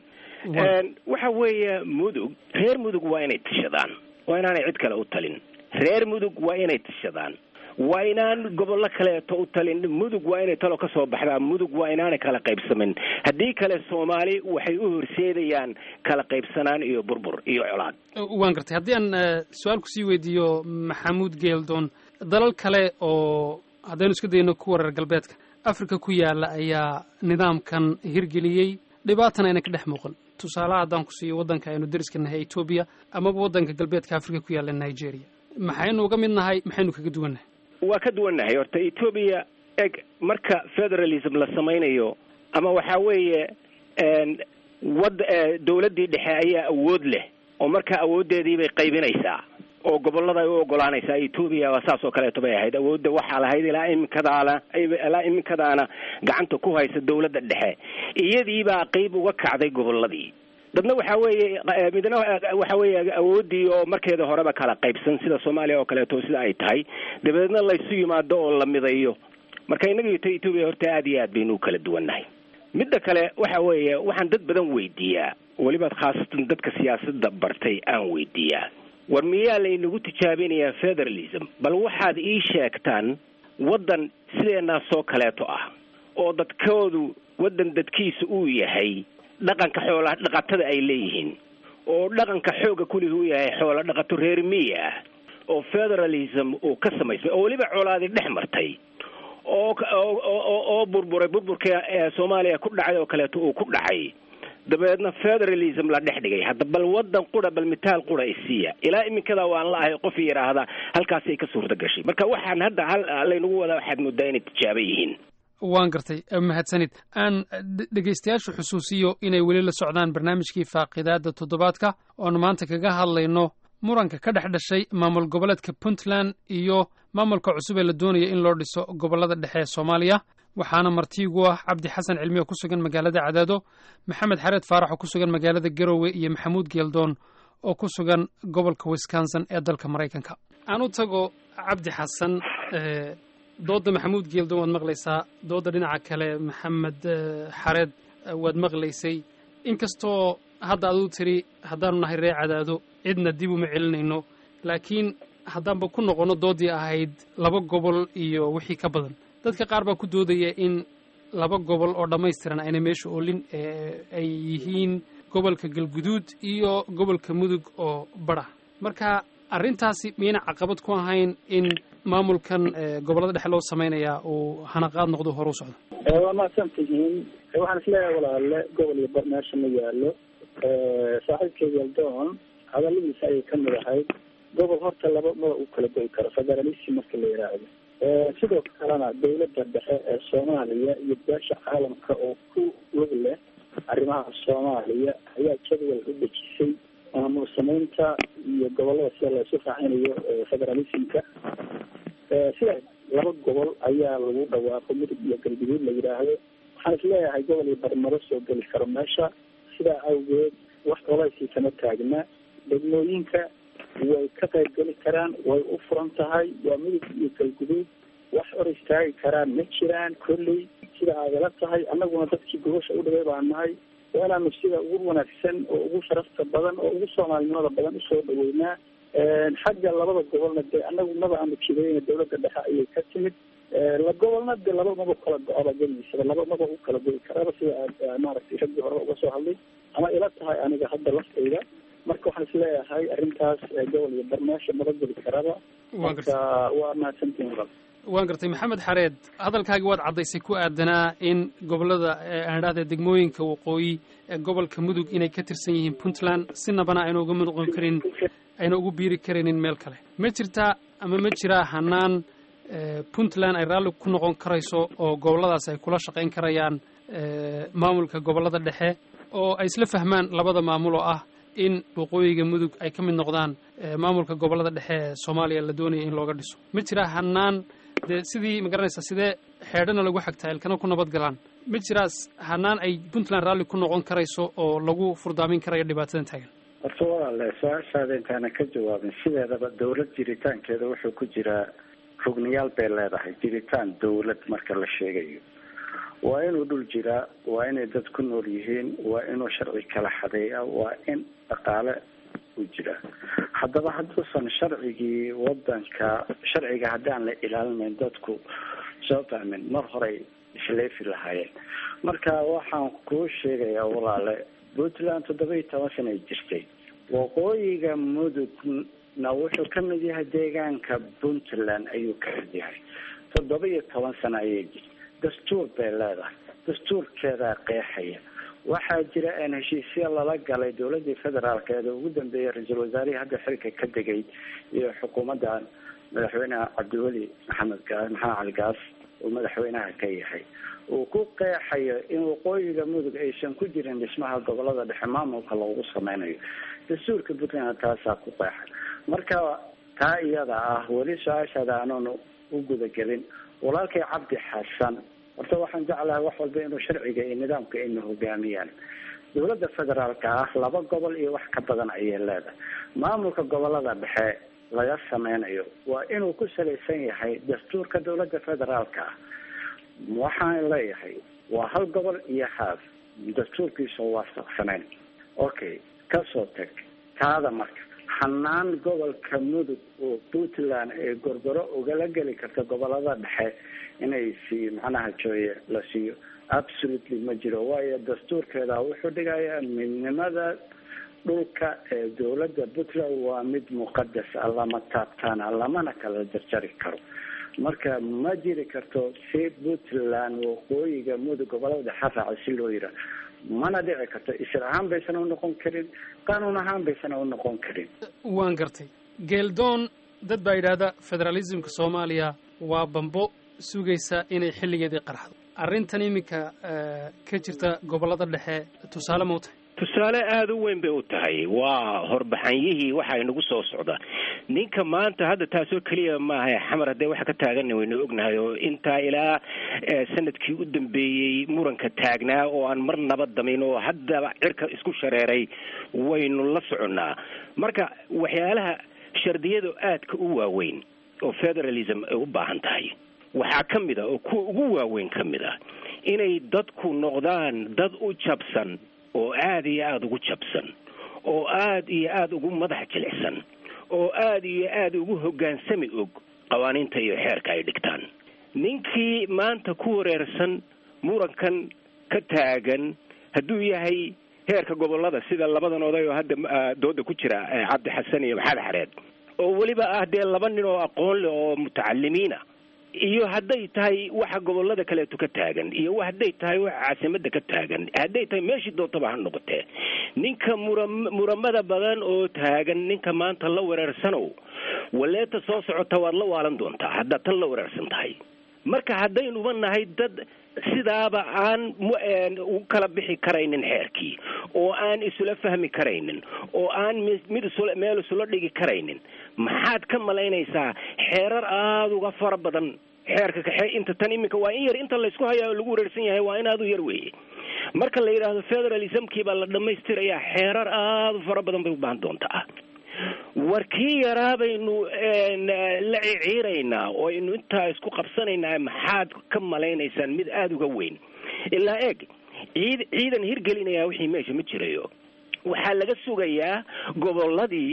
waxa weeye mudug reer mudug waa inay tishadaan waa inaanay cid kale u talin reer mudug waa inay tishadaan waa inaan gobollo kaleeto u talin mudug waa inay talo ka soo baxdaa mudug waa inaanay kala qaybsamin haddii kale soomaali waxay u horseedayaan kala qaybsanaan iyo burbur iyo colaad waan gartay haddii aan su-aal kusii weydiiyo maxamuud geeldoon dalal kale oo haddaynu isku dayno kuwa reer galbeedka africa ku yaala ayaa nidaamkan hirgeliyey dhibaatana ayna ka dhex muuqan tusaalaha haddaan ku siiyo waddanka aynu deriska nahay etoobiya amaba waddanka galbeedka africa ku yaalla nigeria maxaynu uga mid nahay maxaynu kaga duwannahay waa ka duwannahay horta etoobiya eg marka federalism la samaynayo ama waxaa weeye wad dawladdii dhexe ayaa awood leh oo marka awooddeedii bay qaybinaysaa oo gobollada ay u ogolaanaysaa etoobiya waa saas oo kaleeto bay ahayd awoodda waxaa lahayd ilaa iminkadaana ilaa iminkadaana gacanta ku haysa dawladda dhexe iyadiibaa qeyb uga kacday gobolladii dadna waxaa weeye midna waxa weeye awooddii oo markeeda horeba kala qaybsan sida soomaaliya oo kaleeto sida ay tahay dabadeedna laysu yimaado oo la midayo marka innaga to etoobiya horta aada iyo aad baynu u kala duwannahay midda kale waxa weeye waxaan dad badan weydiiyaa weliba khaasatan dadka siyaasadda bartay aan weydiiyaa war miyaa laynagu tijaabinayaa federalism bal waxaad ii sheegtaan waddan sideenaa soo kaleeto ah oo dadkoodu waddan dadkiisa uu yahay dhaqanka xoolaha dhaqatada ay leeyihiin oo dhaqanka xoogga kuligi u yahay xoolo dhaqato reer miya ah oo federalism uu ka samaysmay oo weliba colaadi dhex martay oo oo oo burburay burburka ee soomaaliya ku dhacay oo kaleeto uu ku dhacay dabeedna federalism la dhex dhigay hadda bal wadan qura bal mitaal qura isiiya ilaa iminkada waan la ahay qof yidhaahda halkaasay ka suurta gashay marka waxaan hadda hal laynagu wadaa waxaad moodaa inay tijaaba yihiin waan gartay mahadsanid aan dhegaystayaashu xusuusiyo inay weli la socdaan barnaamijkii faaqidaada toddobaadka oonu maanta kaga hadlayno muranka ka dhex dhashay maamul goboleedka puntland iyo maamulka cusub ee la doonaya in loo dhiso gobollada dhexe ee soomaaliya waxaana martiigu ah cabdi xasan cilmi oo ku sugan magaalada cadaado maxamed xareed faarax oo ku sugan magaalada garowe iyo maxamuud geeldoon oo ku sugan gobolka wisconsin ee dalka maraykanka aan u tago cabdi xasan dooda maxamuud geeldoon waad maqlaysaa dooda dhinaca kale maxamed xareed waad maqlaysay inkastoo hadda aduu tiri haddaanu nahay ree cadaado cidna dib uma celinayno laakiin haddaanba ku noqonno doodii ahayd laba gobol iyo wixii ka badan dadka qaar baa ku doodaya in laba gobol oo dhammaystiran ayna meesha oolin ay yihiin gobolka galguduud iyo gobolka mudug oo badha marka arrintaasi miyayna caqabad ku ahayn in maamulkan gobollada dhexe loo samaynayaa uu hanaqaad noqdo horu socdo waa mahadsan tihiin waxaan isleeyahay walaale gobol iyo bar meesha ma yaalo saaxiibkay galdoon hadaladiisa ayay ka mid ahayd gobol horta laba maba u kala goy karo federalism marka la yidhaahdo sidoo kalena dawladda dhexe ee soomaaliya iyo beesha caalamka oo ku lug leh arrimaha soomaaliya ayaa jadwal u dejisay maamul samaynta iyo gobolada sida la isu raacinayo federalismka sida laba gobol ayaa lagu dhawaaqo mudug iyo galguduud la yidhaahdo waxaan isleeyahay gobol iyo barmaro soo geli karo meesha sidaa awgeed wax colaysii kama taagna degmooyinka way ka qayb geli karaan way u furan tahay waa mudug iyo galguduud wax hor istaagi karaan ma jiraan kolley sida aadala tahay annaguna dadkii gobasha u dhaway baa nahay waa inaanu sida ugu wanaagsan oo ugu sharafta badan oo ugu soomaalinimada badan usoo dhaweynaa xagga labada gobolna dee annagu maba aanu jidayna dawladda dhexe ayay ka timid la gobolna dee laba maba kala go-aba geligiisaba laba maba u kala goyi karaaba sida aad maaragtay raggii horeba uga soo hadlay ama ila tahay aniga hadda laftayda marka waxaan isleeyahay arrintaas gobol iyo barmeesha maba geli karaba marka waa mahadsantihin walaal waan gartay maxamed xareed hadalkaagi waad caddaysay ku aadanaa in gobollada aan idhahda degmooyinka waqooyi ee gobolka mudug inay ka tirsan yihiin puntland sinabana ayna uga noqon karin ayna ugu biiri karaynin meel kale ma jirtaa ama ma jiraa hanaan puntland ay raalli ku noqon karayso oo gobolladaas ay kula shaqayn karayaan maamulka gobollada dhexe oo ay isla fahmaan labada maamul oo ah in waqooyiga mudug ay ka mid noqdaan maamulka gobollada dhexe ee soomaaliya la doonaya in looga dhiso ma jiraa hanaan dee sidii ma garanaysaa sidee xeedhana lagu xagtaa ilkana ku nabad galaan ma jiraas hanaan ay puntland raalli ku noqon karayso oo lagu furdaamin karayo dhibaatadan taagan horta walaale su-aashaada intaana ka jawaabin sideedaba dawlad jiritaankeeda wuxuu ku jiraa rugniyaal bay leedahay jiritaan dawlad marka la sheegayo waa inuu dhul jiraa waa inay dad ku nool yihiin waa inuu sharci kala xadeeya waa in dhaqaale u jiraa haddaba hadduusan sharcigii wadanka sharciga haddaan la ilaalinayn dadku soo fahmin mar horey isleefi lahaayeen marka waxaan kuu sheegayaa walaale puntland toddoba iyo toban sana ay jirtay waqooyiga mudugna wuxuu ka mid yahay deegaanka puntland ayuu ka mid yahay toddoba iyo toban sano ayay jirtay dastuur bay leedahay dastuurkeedaa qeexaya waxaa jira een heshiisya lala galay dowladii federaalkeeda ugu dambeeyay ra-iisul wasaarihii hadda xilka ka degay iyo xukuumadda madaxweyneha cabdiweli maxamed gaa maxamed cali gaas uu madaxweynaha ka yahay uu ku qeexayo in waqooyiga mudug aysan ku jirin dhismaha gobolada dhexe maamulka loogu sameynayo dastuurka puntland taasaa ku qeexay marka taa iyada ah weli su-aashaada anuunu u gudagelin walaalkay cabdi xasan horta waxaan jeclahay wax walba inuu sharciga iyo nidaamka ayna hogaamiyaan dowladda federaalka ah laba gobol iyo wax ka badan ayay leedahay maamulka gobolada dhexe laga sameynayo waa inuu ku salaysan yahay dastuurka dowladda federaalka ah waxaan leeyahay waa hal gobol iyo haaf dastuurkiisa waafaqsanayn okay kasoo tag taada marka hanaan gobolka mudug oo puntland ee gorgoro ugala geli karta gobolada dhexe inay si macnaha jooye la siiyo absolutely ma jiro waayo dastuurkeeda wuxuu dhigayaa midnimada dhulka ee dowladda puntland waa mid muqadas ah lama taabtaana lamana kala jarjari karo marka ma jiri karto si puntland waqooyiga mudug gobolada dhexe raaca si loo yiraa mana dhici karto isir ahaan baysan u noqon karin qaanuun ahaan baysan u noqon karin waan gartay geeldoon dad baa yidhaahda federalismka soomaaliya waa bambo sugaysa inay xilligeedii qarxdo arrintan iminka ka jirta gobollada dhexe tusaale ma u tahay tusaale aada u weyn bay u tahay waa horbaxanyihii waxa inagu soo socda ninka maanta hadda taasoo keliya maaha xamar haddee waxa ka taaganna waynu ognahay oo intaa ilaa sanadkii u dambeeyey muranka taagnaa oo aan mar naba damin oo haddaba cirka isku shareeray waynu la soconnaa marka waxyaalaha shardiyada aadka u waaweyn oo federalism ay u baahan tahay waxaa ka mid a oo kuwa ugu waaweyn ka mid a inay dadku noqdaan dad u jabsan oo aada iyo aada ugu jabsan oo aada iyo aada ugu madax jilicsan oo aada iyo aada ugu hoggaansami og qawaaniinta iyo xeerka ay dhigtaan ninkii maanta ku wareersan murankan ka taagan hadduu yahay heerka gobollada sida labadan oday oo hadda dooda ku jira cabdi xasan iyo maxamed xareed oo weliba ah dee laba nin oo aqoon leh oo mutacalimiina iyo hadday tahay waxa gobollada kaleeto ka taagan iyo hadday tahay waxa caasimada ka taagan hadday tahay meeshii doontaba ha noqotee ninka mura muramada badan oo taagan ninka maanta la wereersanow waleeta soo socota waad la waalan doontaa haddaad tan la wereersan tahay marka haddaynuba nahay dad sidaaba aan u kala bixi karaynin xeerkii oo aan isula fahmi karaynin oo aan mid isula meel isula dhigi karaynin maxaad ka malaynaysaa xeerar aada uga fara badan xeerka kaxe inta tan iminka waa in yar inta laysku hayaa lagu wareersan yahay waa in aada u yar weeye marka la yidhaahdo federalismkii baa la dhamaystirayaa xeerar aada u fara badan bay u baahan doontaa war kii yaraa baynu la ciciiraynaa oo aynu intaa isku qabsanaynaa maxaad ka malaynaysaan mid aada uga weyn ilaa eeg ciid ciidan hirgelinayaa wixii meesha ma jirayo waxaa laga sugayaa gobolladii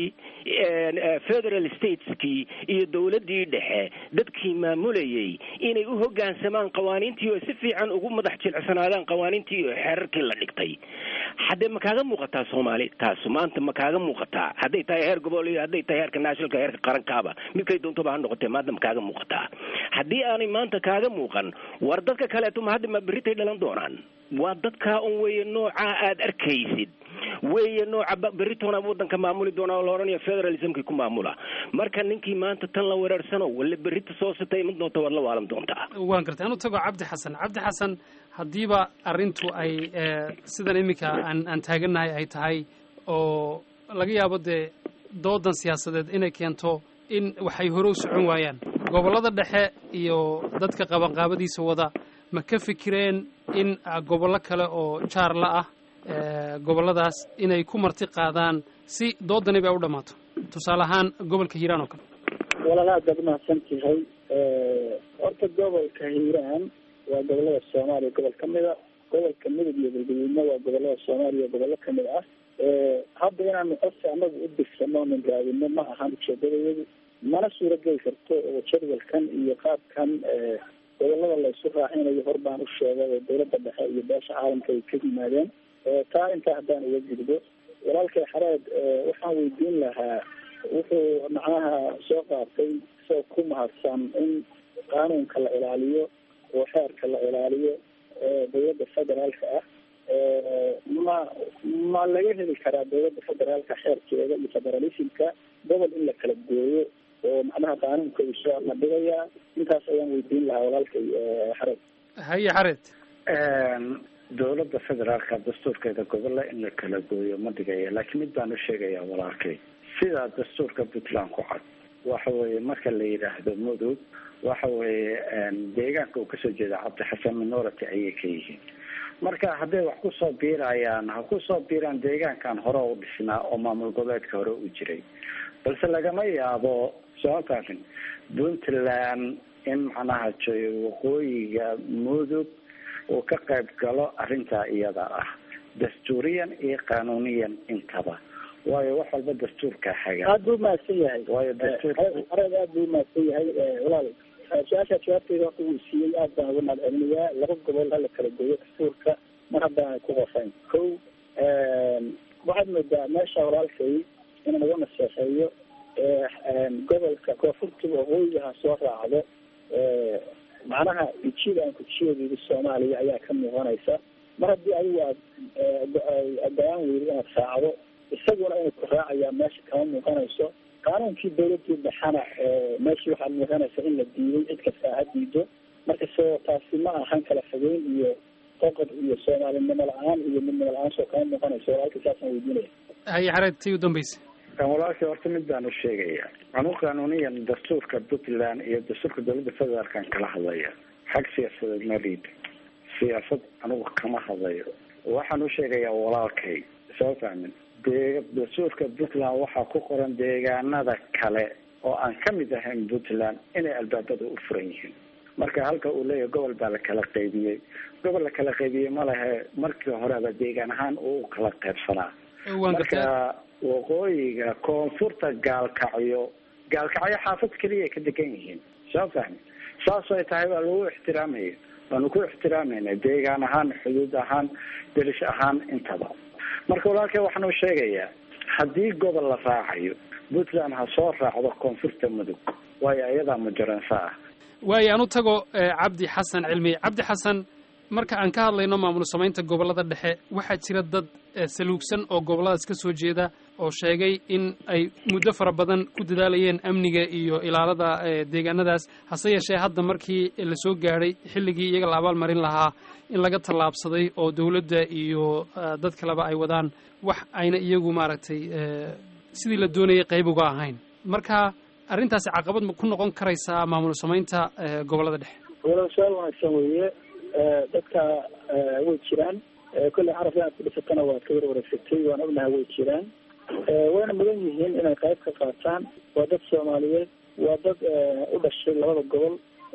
federal stateskii iyo dowladdii dhexe dadkii maamulayay inay u hoggaansamaan qawaaniintii oo si fiican ugu madax jilicsanaadaan qawaaniintii iyo xeerarkii la dhigtay haddee ma kaaga muuqataa soomaali taasu maanta ma kaaga muuqataa hadday tahay heer gobol iyo hadday tahay heerka nationalka heerka qarankaaba midkay doontoba ha noqotee maanta ma kaaga muuqataa haddii aanay maanta kaaga muuqan war dadka kaleeto ma hadda ma berritay dhalan doonaan waa dadkaa un weeye noocaa aada arkaysid weeye nooca beritoona wadanka maamuli doona oo la odhanayo federalismkii ku maamula marka ninkii maanta tan la wereersano walla berrita soo sitay mid doonta waad la waalan doontaa waan gartay anu tago cabdi xasan cabdi xasan haddiiba arrintu ay sidan iminka aan aan taagannahay ay tahay oo laga yaabo dee doodan siyaasadeed inay keento in waxay hore u socon waayaan gobollada dhexe iyo dadka qabanqaabadiisa wada ma ka fikireen in gobollo kale oo jaarla ah gobolladaas inay ku marti qaadaan si doodani bay u dhammaato tusaale ahaan gobolka hiiraan oo kale walaal aad baad umahadsan tahay horta gobolka hiiraan waa gobolada soomaaliya gobol ka mid a gobolka midug iyo galgaduudna waa gobolada soomaaliya gobollo kamid ah hadda inaanu qofka anagu u digsano nin raadino ma ahan ujeedadayadu mana suurageli karto oo jadwalkan iyo qaabkan gobolada la isu raacinayo hor baan u sheegay oo dowladda dhexe iyo beesha caalamka ay ka yimaadeen taa intaa haddaan uga gudbo walaalkay xareed waxaan weydiin lahaa wuxuu macnaha soo qaatay isagoo ku mahadsan in qaanuunka la ilaaliyo oo xeerka la ilaaliyo dowladda federaalka ah ma ma laga heli karaa dowladda federaalka xeerkeeda iyo federalismka gobol in la kala gooyo oo macnaha qaanuunka uu soo adhigayaa intaas ayaan weydiin lahaa walaalkay xareed haye xareed dowladda federaalka dastuurkeeda gobolla in la kala gooyo ma dhigaya laakiin mid baan u sheegayaa walaalkay sidaa dastuurka puntland ku cad waxa weeye marka la yidhaahdo mudug waxa weeye deegaanka uu kasoo jeeda cabdixasan minority ayay ka yihiin marka hadday wax kusoo biirayaan ha kusoo biiraan deegaankan hore u dhisnaa oo maamul goboleedka hore u jiray balse lagama yaabo soomaalkaasin puntland in macnaha joy waqooyiga mudug uu ka qayb galo arrintaa iyada ah dastuuriyan iyo qanuuniyan intaba waayo wax walba dastuurka haga aad buu umahadsan yahay waayo dastuurka areed aad buu umahadsan yahay walaal su-aasha jawaabteeda horta wuu siiyey aad baan uga mahad celinayaa laba gobol hala kala gooyo dastuurka mar haddaan ku qofayn ko waxaad moodaa meesha walaalkay in laga naseexeeyo gobolka koonfurta waqooyiga ha soo raacdo macnaha ijida aan kujiyadeeda soomaaliya ayaa ka muuqanaysa mar haddii adigu aad go-aan weydo inaad raacdo isaguna inuu ku raacayaa meesha kama muuqanayso qaanuunkii dawladii dhexana meeshii waxaad muuqanaysa in la diiday cid kasta ha diido marka so taasi ma ahan kala fogeyn iyo qoqod iyo soomaalinimo la-aan iyo midnimo la-aan soo kama muuqanayso walaalka saasaan weydiinaya haye xareed tii u dambaysa walaalkii horta mid baan u sheegaya anu qanuuniyan dastuurka puntland iyo dastuurka dawladda federaalkan kala hadlaya xag siyaasadeed ma liida siyaasad anugu kama hadlayo waxaan u sheegayaa walaalkay soo fahmin dee dastuurka puntland waxaa ku qoran deegaanada kale oo aan kamid ahayn puntland inay albaabada u furan yihiin marka halka uu leeyahay gobol baa la kala qaybiyey gobol la kala qaybiyey ma lehe markii horeba deegaan ahaan uu kala qaybsanaa marka waqooyiga koonfurta gaalkacyo gaalkacyo xaafad keliya ay ka degan yihiin soo fahmi saas ay tahay waa lagu ixtiraamaya waanu ku ixtiraamayna deegaan ahaan xuduud ahaan delish ahaan intaba marka walaalkay waxaanu sheegayaa haddii gobol la raacayo puntland ha soo raacdo koonfurta mudug waayo iyadaa mujaransa ah waayo aan u tago cabdi xasan cilmi cabdi xasan marka aan ka hadlayno maamul samaynta gobollada dhexe waxaa jira dad saluugsan oo gobolladaas ka soo jeeda oo sheegay in ay muddo fara badan ku dadaalayeen amniga iyo ilaalada deegaanadaas hase yeeshee hadda markii la soo gaadhay xilligii iyaga la abaalmarin lahaa in laga tallaabsaday oo dowladda iyo dad kaleba ay wadaan wax ayna iyagu maaragtay sidii la doonayay qayb uga ahayn marka arrintaasi caqabad ma ku noqon karaysaa maamul samaynta gobollada dhexe walaal su-aal wanaagsan weeye dadka way jiraan kolley caraf inaad ku dhisatana waad ka warwareegsatay waan ognahay way jiraan wayna mudan yihiin inay qayb ka qaataan waa dad soomaaliyeed waa dad u dhashay labada gobol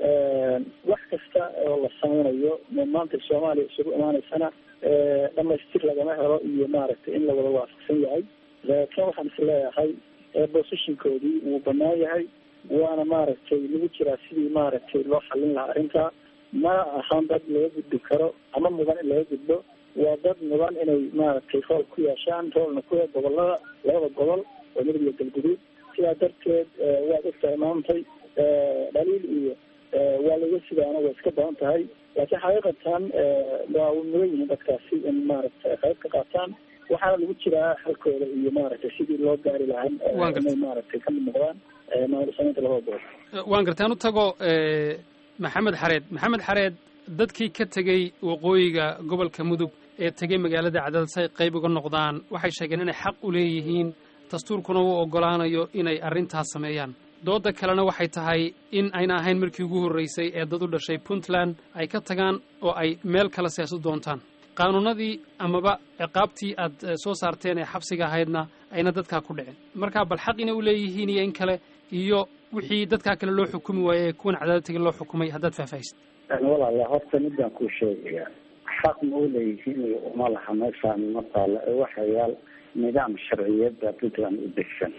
wax kasta oo la sameynayo maanta soomaaliya isugu imaaneysana dhamaystir lagama helo iyo maaragtay in la wada waafaqsan yahay laakiin waxaan is leeyahay positionkoodii wuu banaan yahay waana maaragtay lagu jiraa sidii maaragtay loo xallin lahaa arrintaa ma ahan dad laga gudbi karo ama mudan in laga gudbo waa dad mudan inay maaragtay rool ku yeeshaan roolna ku gobolada labada gobol oo midab iyo galguduud sidaa darteed waad ogtahay maantay dhaliil iyo waa laga sidaana way iska badan tahay laakiin xaqiiqatan waa mudan yihiin dadkaasi in maaragtay qayb ka qaataan waxaana lagu jiraa xalkooda iyo maaragtay sidii loo gaari lahaa inay maaragtay kamid noqdaan maamul samaynta labada gobol waan gartay aan u tago maxamed xareed maxamed xareed dadkii ka tegey waqooyiga gobolka mudug ee tegey magaalada cadaalad si ay qayb uga noqdaan waxay sheegeen inay xaq u leeyihiin dastuurkuna uu oggolaanayo inay arrintaas sameeyaan dooda kalena waxay tahay in ayna ahayn markii ugu horraysay ee dad u dhashay puntland ay ka tagaan oo ay meel kale siyaasad doontaan qaanuunadii amaba ciqaabtii aad soo saarteen ee xabsiga ahaydna ayna dadkaa ku dhicin marka bal xaq inay u leeyihiin iyo in kale iyo wixii dadkaa kale loo xukumi waaye ee kuwan cadaalad tegi loo xukumay haddaad faahfaahisid walaala horta midaan kuu sheegaya xaq ma u leeyihiin iyo uma laha meeshaan ma taalo ee waxa yaal nidaam sharciyada puntland u degsan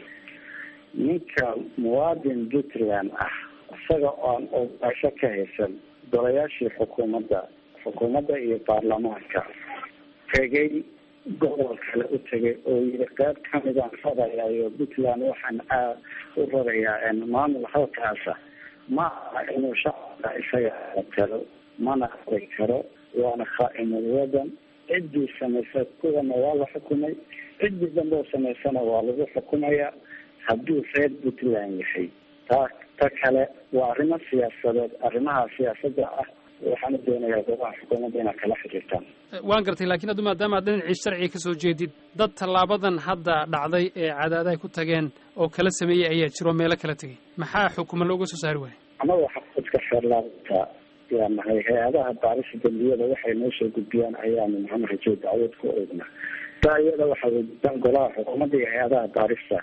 ninka muwaadin puntland ah isaga oon ogaasho ka haysan golayaashii xukuumadda xukuumadda iyo baarlamaanka tegay gobol kale u tegay oo yiri qayb kamidaan rarayaa iyo puntland waxaan aad u rarayaa maamul halkaasa ma aha inuu shacabka isaga talo mana aqri karo waana khaa-imul wadan ciddii samaysa kuwana waa la xukumay ciddii dambe oo samaysana waa lagu xukumayaa hadduu reer puntland yahay taa ta kale waa arrimo siyaasadeed arrimaha siyaasadda ah waxaana doonayaa goobaha xukuumadda inaad kala xiriirtaan waan gartay laakiin addu maadaama aad dhinacii sharciga ka soo jeedid dad tallaabadan hadda dhacday ee cadaada ay ku tageen oo kala sameeyey ayaa jiro meelo kala tegay maxaa xukuma looga soo saari waaya annaga xafidka xeerlaabta yaa nahay hay-adaha baarisa dambiyada waxay noo soo gudbiyaan ayaanu maxamed rajow dacwad ku ognaa taa iyada waxaa weydiisaan golaha xukuumadda iyo hay-adaha baarista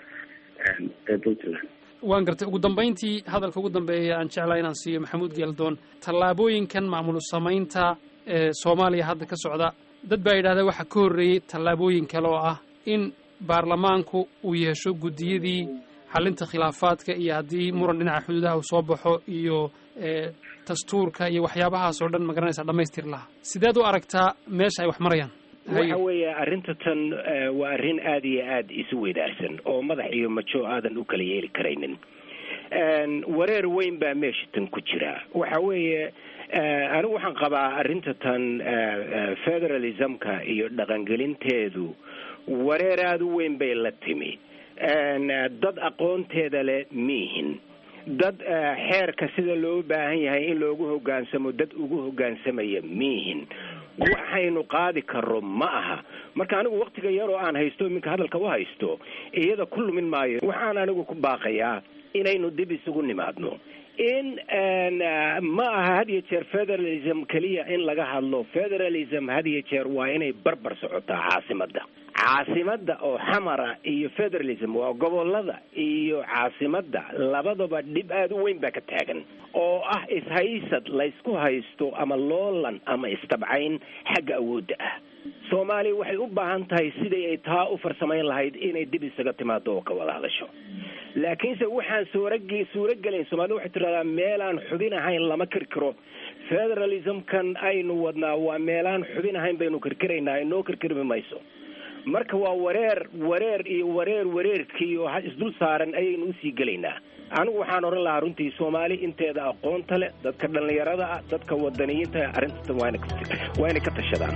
ee puntland waan gartay ugu dambayntii hadalka ugu dambeeya aan jeclaa inaan siiyo maxamuud geeldoon tallaabooyinkan maamul samaynta ee soomaaliya hadda ka socda dad baa yidhahda waxaa ka horreeyey tallaabooyin kale oo ah in baarlamaanku uu yeesho guddiyadii xalinta khilaafaadka iyo haddii muran dhinaca xuduudaha uu soo baxo iyo dastuurka iyo waxyaabahaas oo dhan magaranaysa dhamaystir lahaa sideed u aragtaa meesha ay wax marayaan waxa weeye arrinta tan waa arrin aada iyo aada isu weydaarsan oo madax iyo majo aadan u kala yeeli karaynin wareer weyn baa meesha tan ku jira waxa weeye anigu waxaan qabaa arrinta tan federalismka iyo dhaqangelinteedu wareer aada u weyn bay la timi dad aqoonteeda leh miihin dad xeerka sida loo baahan yahay in loogu hogaansamo dad ugu hogaansamaya miihin waxaynu qaadi karo ma aha marka anigu waktiga yaroo aan haysto iminka hadalka u haysto iyada ku lumin maayo waxaan anigu ku baaqayaa inaynu dib isugu nimaadno in ma aha had iyo jeer federalism keliya in laga hadlo federalism had iyo jeer waa inay barbar socotaa caasimadda caasimadda oo xamara iyo federalism waa gobolada iyo caasimadda labadaba dhib aada u weyn baa ka taagan oo ah ishaysad laysku haysto ama loolan ama istabcayn xagga awoodda ah soomaaliya waxay u baahan tahay siday ay taa u farsamayn lahayd inay dib isaga timaado oo ka wada hadasho laakiinse waxaan suurag suuragelayn soomaalida waxay tiraahdaa meelaan xubin ahayn lama kirkiro federalismkan aynu wadnaa waa meelaan xubin ahayn baynu kirkiraynaa inoo kirkirmi mayso marka waa wareer wareer iyo wareer wareerkii oo isdul saaran ayaynu usii gelaynaa anigu waxaan odhan lahaa runtii soomaali inteeda aqoonta leh dadka dhallinyarada ah dadka wadaniyiinta arrintan waa inay ka tashadaan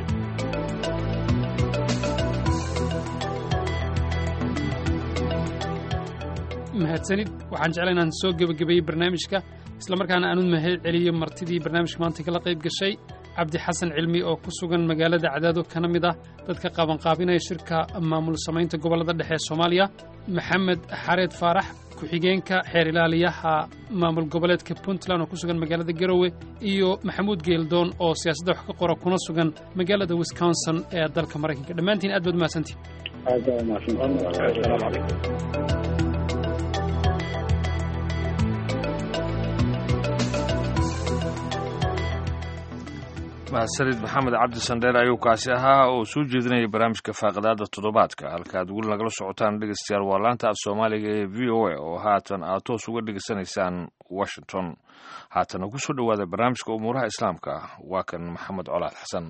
mahadsanid waxaan jeclaa inaan soo gebagabeeyey barnaamijka islamarkaana aanu mahad celiyo martidii barnaamijka maanta kala qayb gashay cabdi xasan cilmi oo ku sugan magaalada cadaado kana mid ah dadka qabanqaabinaya shirka maamul samaynta gobollada dhexe ee soomaaliya maxamed xareed faarax ku-xigeenka xeer ilaaliyaha maamul goboleedka puntland oo ku sugan magaalada garowe iyo maxamuud geeldoon oo siyaasadda wax ka qora kuna sugan magaalada wisconsin ee dalka maraykanka dhammaantiin aad baad mahadsantiin mahadsanid maxamed cabdi sandheer ayuu kaasi ahaa oo soo jeedinaya barnaamijka faaqadaada toddobaadka halkaaad weli nagala socotaan dhegeystayaal waa laanta af soomaaliga ee v o a oo haatan aad toos uga dhegeysanaysaan washington haatana ku soo dhowaada barnaamijka umuuraha islaamka waa kan maxamed colaad xasan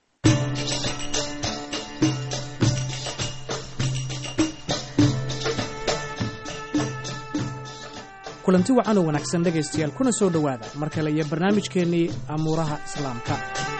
kulanti wacan oo wanaagsan dhegaystayaal kuna soo dhowaada mar kale iyo barnaamijkeennii amuuraha islaamka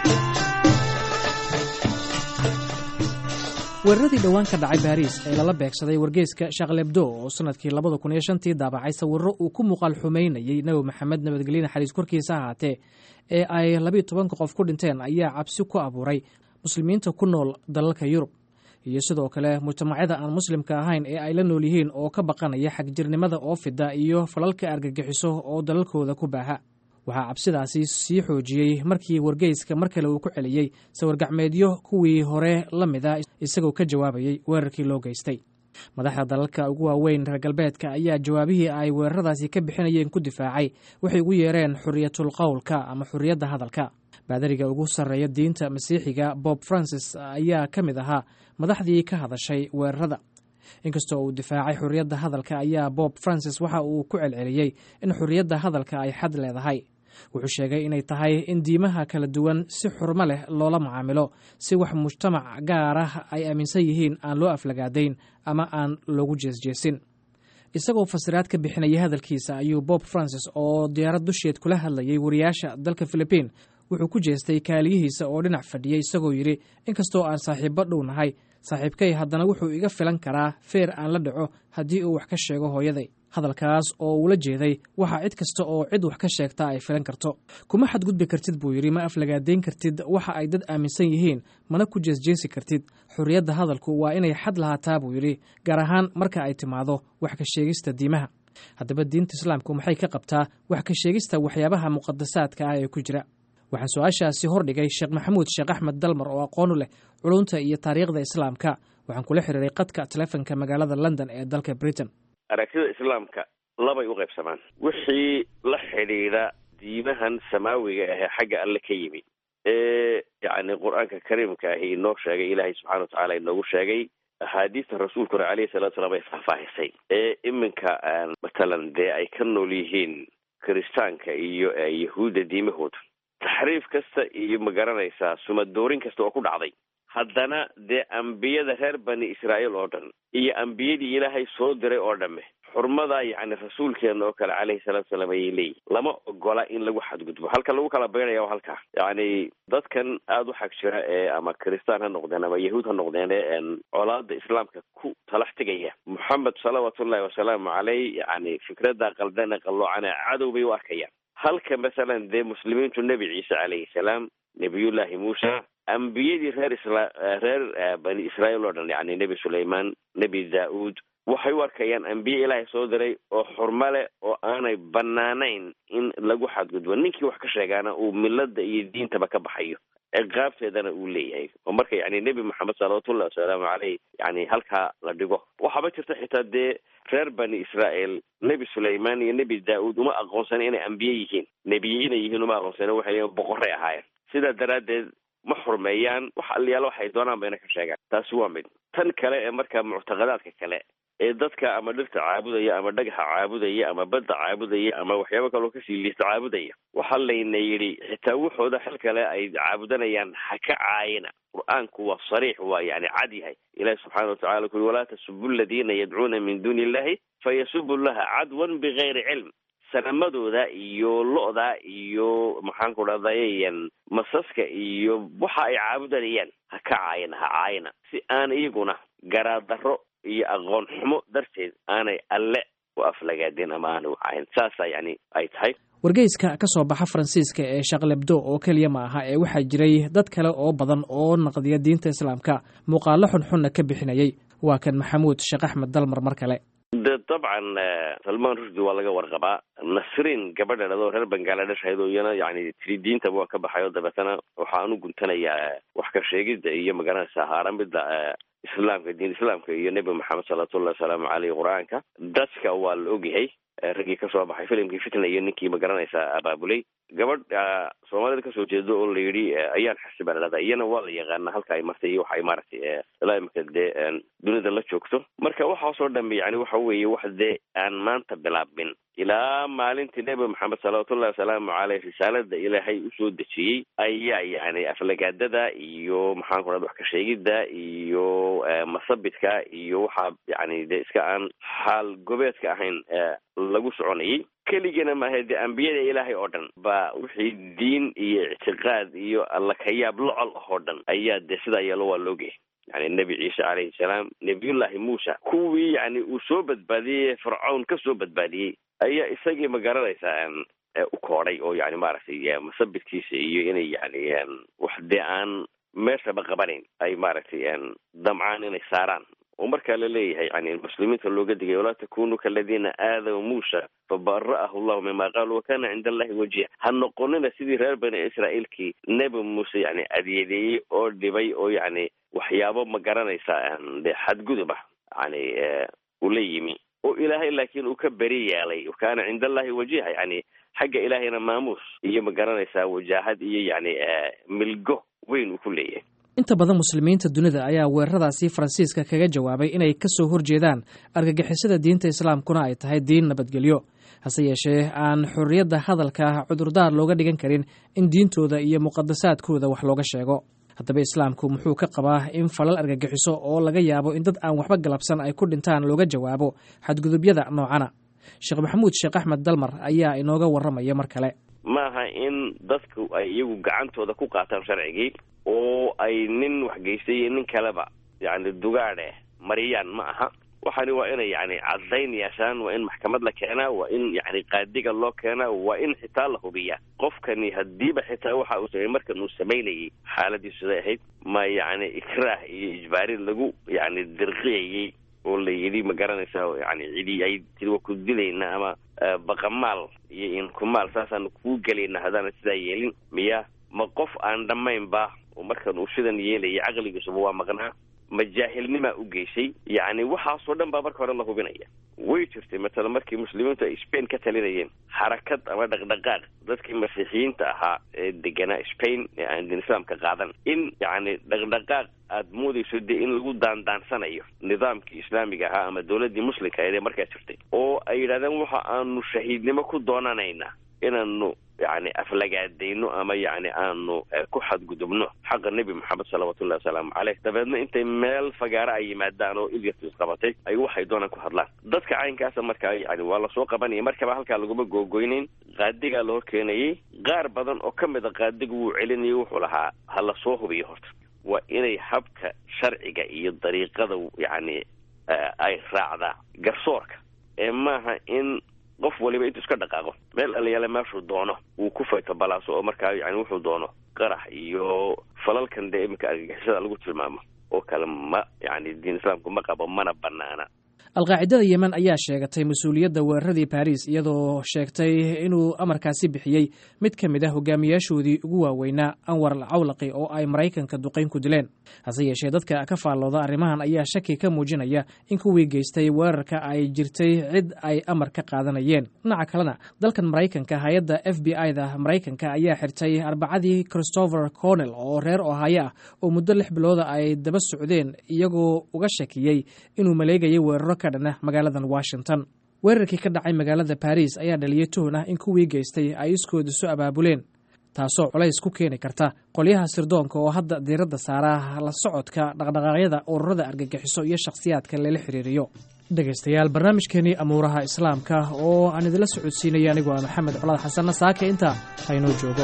weeraradii dhowaan ka dhacay baariis ee lala beegsaday wargeyska shaqlebdo oo sannadkii labada kun iyo shantii daabacay sawirro uu ku muuqaal xumaynayey nebi maxamed nabadgelye naxariis korkiisa ahaatee ee ay labiiyo tobanka qof ku dhinteen ayaa cabsi ku abuuray muslimiinta ku nool dalalka yurub iyo sidoo kale mujtamacyada aan muslimka ahayn ee ay la nool yihiin oo ka baqanaya xagjirnimada oo fida iyo falalka argagixiso oo dalalkooda ku baaha waxaa cabsidaasi sii xoojiyey markii wargeyska mar kale uu ku celiyey sawirgacmeedyo kuwii hore la mida isagoo ka jawaabayey weerarkii loo geystay madaxda dalalka ugu waaweyn reer galbeedka ayaa jawaabihii ay weeraradaasi ka bixinayeen ku difaacay waxay ugu yeereen xuriyatul qowlka ama xuriyadda hadalka baadariga ugu sarreeya diinta masiixiga bob francis ayaa ka mid ahaa madaxdii ka hadashay weerarada inkastoo uu difaacay xuriyadda hadalka ayaa bob francis waxa uu ku celceliyey in xuriyadda hadalka ay xad leedahay wuxuu sheegay inay tahay in diimaha kala duwan si xurmo leh loola macaamilo si wax mujtamac gaar ah ay aaminsan yihiin aan loo aflagaadayn ama aan loogu jeesjeesin isagoo fasiraad ka bixinaya hadalkiisa ayuu bob francis oo diyaarad dusheed kula hadlayay wariyaasha dalka filibiin wuxuu ku jeestay kaaliyihiisa oo dhinac fadhiyey isagoo yidhi inkastoo aan saaxiibbo dhow nahay saaxiibkay haddana wuxuu iga filan karaa feer aan la dhaco haddii uu wax ka sheego hooyaday hadalkaas oo uula jeeday waxaa cid kasta oo cid wax ka sheegta ay filan karto kuma xadgudbi kartid buu yidhi ma aflagaadayn kartid waxa ay dad aaminsan yihiin mana ku jeesjeesi kartid xurriyadda hadalku waa inay xad lahaataa buu yidhi gaar ahaan marka ay timaado wax ka sheegista diimaha haddaba diinta islaamku maxay ka qabtaa wax ka sheegista waxyaabaha muqadasaadka ah ee ku jira waxaan su-aashaasi hordhigay sheekh maxamuud sheekh axmed dalmar oo aqoonu leh culunta iyo taariikhda islaamka waxaan kula xiriiray qadka telefonka magaalada london ee dalka britain aragtida islaamka labay u qaybsamaan wixii la xidhiidha diimahan samaawiga ahee xagga alle ka yimi ee yacni qur-aanka kariimka ahi inoo sheegay ilaahay subxana watacaala inoogu sheegay axaadiista rasuulkuna caleyhi salatu salaam ay faahfaahisay ee iminka matalan dee ay ka nool yihiin kiristaanka iyo yahuudda diimahooda taxriif kasta iyo ma garanaysaa sumadoorin kasta oo ku dhacday haddana dee ambiyada reer bani israa'iil oo dhan iyo ambiyadii ilaahay soo diray oo dhamme xurmada yacni rasuulkeena oo kale caleyhi salaatu salaam ayay leeyihin lama ogola in lagu xadgudbo halka lagu kala baynaya waa halkaa yacni dadkan aada u xag jira ee ama kristaan ha noqdeen ama yahuud ha noqdeen ee colaada islaamka ku talax tegaya moxamed salawaatullahi wasalaamu caleyh yacni fikradda qaldan ee qalloocana cadow bay u arkayaan halka masalan dee muslimiintu nebi ciise calayhi salaam nebiyullahi muusa ambiyadii reer isla reer bani israa'iil oo dhan yacni nebi suleyman nebi daa-uud waxay u arkayaan ambiye ilaahay soo diray oo xurmo leh oo aanay banaanayn in lagu xadgudbo ninkii wax ka sheegaana uu milada iyo diintaba ka baxayo ciqaabteedana uu leeyahay oo marka yani nebi maxamed salawatullahi wasalaamu caleyh yani halkaa la dhigo waxaaba jirta xitaa dee reer bani israa'iil nebi suleyman iyo nebi daa-uud uma aqoonsana inay ambiye yihiin nebiye inay yihiin uma aqoonsana waxay leeyiin boqorray ahaayeen sidaa daraaddeed ma xurmeeyaan wax aliyaalo waxay doonaan bayna ka sheegaan taasi waa mid tan kale ee marka muctaqadaadka kale ee dadka ama dhirta caabudaya ama dhagaxa caabudaya ama badda caabudaya ama waxyaabo kaloo kasii liista caabudaya waxaa layna yidhi xitaa wuxooda xil kale ay caabudanayaan ha ka caayina qur-aanku waa sariix waa yani cad yahay ilahi subxaana watacala kuli walaa tasubu aladiina yadcuuna min duuni illahi fayasubu llaha cadwan bigayri cilm sanamadooda iyo lo-da iyo maxaan ku dhahdayan masaska iyo waxa ay caabudanayaan ha ka caayina ha caayina si aan iyaguna garaadaro iyo aqoon xumo darteed aanay alle u aflagaadeen ama aanay ucahayn saasaa yani ay tahay wargeyska ka soo baxa faransiiska ee shaqlebdo oo keliya ma aha ee waxaa jiray dad kale oo badan oo naqdiya diinta islaamka muuqaalo xunxunna ka bixinayay waa kan maxamuud sheekh axmed dalmar mar kale de dabcan salmaan rushdi waa laga warqabaa nasriin gabadha dhadoo reer bangaladesh ahayd oo iyana yani tiri diintaba waa ka baxay oo dabeetana waxaan u guntanayaa wax ka sheegidda iyo magaranaysa haaramida islaamka diin islaamka iyo nebi maxamed salawatullahi wasalaamu caleyh qur-aanka dadka waa la ogyahay raggii kasoo baxay filimkii fitna iyo ninkii magaranaysa abaabulay gabadh soomaalida kasoo jeedo oo la yidhi ayaan xasiba ladhada iyana waa la yaqaana halka ay martay iyo waxa ay maaragtay ilaa imika dee dunida la joogto marka waxaasoo dhambe yani waxa weeye wax dee aan maanta bilaabin ilaa maalintii nebi maxamed salawatullahi wasalaamu caleyh risaalada ilaahay usoo dejiyey ayaa yani aflagaadada iyo maxaan ku dhada wax ka sheegidda iyo masabidka iyo waxaa yani dee iska aan xaal gobeedka ahayn lagu soconayay keligana maaha dee ambiyada ilaahay oo dhan ba wixii diin iyo ictiqaad iyo alla kayaab locol ah oo dhan ayaa dee sidaa yeelo waa loogyahay yani nebi ciise calayhi salaam nebiyullahi muusa kuwii yani uu soo badbaadiyey fircawn ka soo badbaadiyey ayaa isagii ma garanaysaa u koodhay oo yani maaragtay masabidkiisa iyo inay yani wax dee aan meeshaba qabanayn ay maaragtay damcaan inay saaraan oo markaa la leeyahay yani muslimiinta looga digay walaa takunuu kaladiina aadaw muusa fabara'ahu allahu mima qaalu wakana cinda allahi wajiha ha noqonina sidii reer bani israa'iilkii nebi muuse yani adyeedeeyey oo dhibay oo yani waxyaabo ma garanaysaa de xadgudub ah yani ula yimi oo ilaahay laakiin uu ka beri yeelay wakana cinda allahi wajiha yani xagga ilaahayna maamuus iyo ma garanaysaa wajaahad iyo yani milgo weyn uu ku leeyahay inta badan muslimiinta dunida ayaa weeraradaasi faransiiska kaga jawaabay inay ka soo horjeedaan argagixisada diinta islaamkuna ay tahay diin nabadgelyo hase yeeshee aan xorriyadda hadalka cudurdaar looga dhigan karin in diintooda iyo muqadasaadkooda wax looga sheego haddaba islaamku muxuu ka qabaa in falal argagixiso oo laga yaabo in dad aan waxba galabsan ay ku dhintaan looga jawaabo xadgudubyada noocana sheekh maxamuud sheekh axmed dalmar ayaa inooga warramaya mar kale maaha in dadku ay iyagu gacantooda ku qaataan sharcigii oo ay nin waxgeystay iyo nin kaleba yani dugaadhe mariyaan ma aha waxani waa inay yani caddayn yeeshaan waa in maxkamad la keenaa waa in yani qaadiga loo keenaa waa in xitaa la hubiyaa qofkani hadiiba xitaa waxa uu samey markan uu samaynayay xaaladiisu siday ahayd ma yani ikraah iyo ijbaarin lagu yani dirqiyayey oo la yidhi ma garanaysa yani cidi ay tiri waa ku dilayna ama baqamaal iyo inkumaal saasaanu kuu gelayna haddaana sidaa yeelin miya ma qof aan dhammaynba oo markan uu sidan yeelaya caqligiisuba waa maqnaa ma jaahilnimaa u geysay yacni waxaasoo dhan baa marka hore la hubinaya way jirtay matala markii muslimiintu ay spain ka talinayeen xarakad ama dhaqdhaqaaq dadkii masiixiyiinta ahaa ee deganaa spain ee aan diin islaamka qaadan in yacni dhaqdhaqaaq aada moodayso dee in lagu daandaansanayo nidaamkii islaamiga ahaa ama dowladdii muslimka ahayd ee markaa jirtay oo ay yidhahdeen waxa aanu shahiidnimo ku doonanaynaa inaanu yani aflagaadayno ama yani aanu ku xadgudubno xaqa nebi maxamed salawatullahi wasalaamu caleyh dabeedna intay meel fagaaro ay yimaadaan oo ilyartis qabatay ay waxay doonaan ku hadlaan dadka caynkaasa markaa yani waa lasoo qabanaya markaba halkaa laguma googoynayn qaadigaa la hor keenayay qaar badan oo ka mid a qaadiga wuu celinayay wuxuu lahaa ha lasoo hubiyo horta waa inay habka sharciga iyo dariiqada yani ay raacdaa garsoorka ee maaha in qof waliba intuu iska dhaqaaqo meel alayaale meeshuu doono uu ku fayto balaaso oo markaa yani wuxuu doono qarax iyo falalkan dee iminka argagixisada lagu tilmaamo oo kale ma yani diin islaamku ma qabo mana banaana alqaacidada yemen ayaa sheegatay mas-uuliyadda weeraradii baris iyadoo sheegtay inuu amarkaasi bixiyey mid ka mid ah hogaamiyaashoodii ugu waaweynaa anwar al cawlaqi oo ay maraykanka duqayn ku dileen hase yeeshee dadka ka faallooda arrimahan ayaa shaki ka muujinaya in kuwii geystay weerarka ay jirtay cid ay amar ka qaadanayeen dhinaca kalena dalkan maraykanka hay-adda f b i da maraykanka ayaa xirtay arbacadii christopher cornell oo reer ohaayo ah oo muddo lix bilooda ay daba socdeen iyagoo uga shakiyey inuu maleegayay weeraro ka dhan ah magaaladan washington weerarkii ka dhacay magaalada baris ayaa dhaliyey tuhun ah in kuwii geystay ay iskooda soo abaabuleen taasoo culays ku keeni karta qolyaha sirdoonka oo hadda diiradda saara la socodka dhaqdhaqaaqyada ururada argagixiso iyo shakhsiyaadka lala xiriiriyo dhegaystayaal barnaamijkeenii amuuraha islaamka oo aan idinla socodsiinaya anigoo ah maxamed colaad xasanna saake intaa haynoo joogo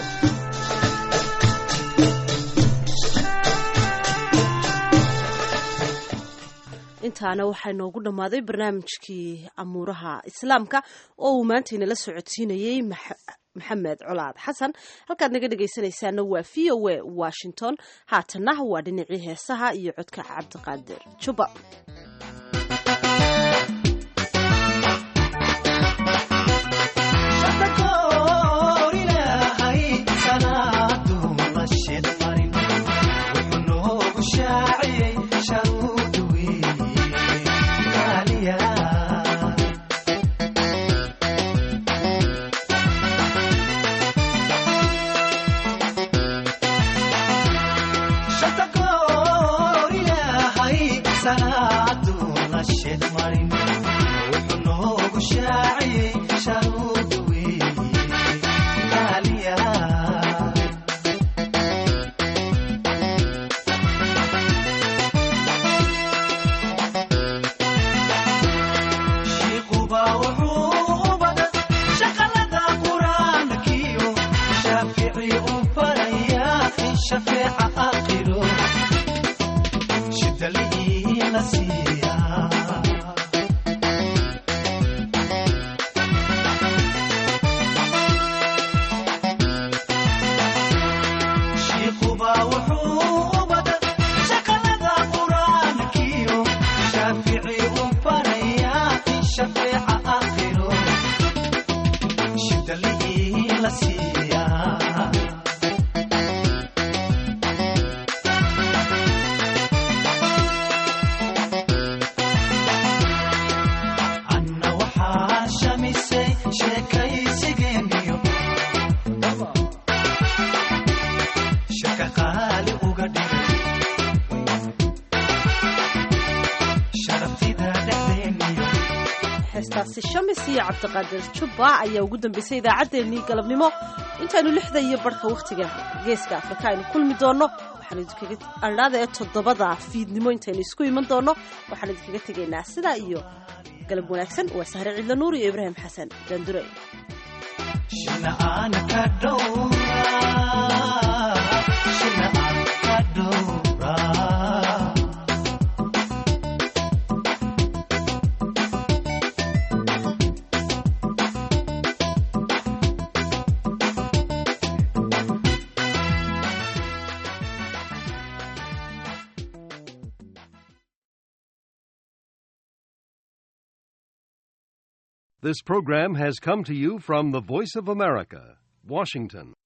intaana waxaa inoogu dhammaaday barnaamijkii amuuraha islaamka oo uu maanta inala socodsiinayey maxamed colaad xasan halkaad naga dhegaysanaysaana waa v o a washington haatanna waa dhinacii heesaha iyo codka cabdiqaadir juba heestaasi shamis iyo cabdiqaadir jubba ayaa ugu dambeysay idaacaddeenii galabnimo intaanu lixda iyo barhka wakhtiga geeska afrika aynu kulmi doonno waxaanu idinkaga adhaada ee toddobada fiidnimo intaynu isku iman doonno waxaanu idinkaga tegaynaa sidaa iyo galab wanaagsan waa sahre cidla nuur iyo ibraahim xasan daandure This program has come to you from the Voice of America, Washington.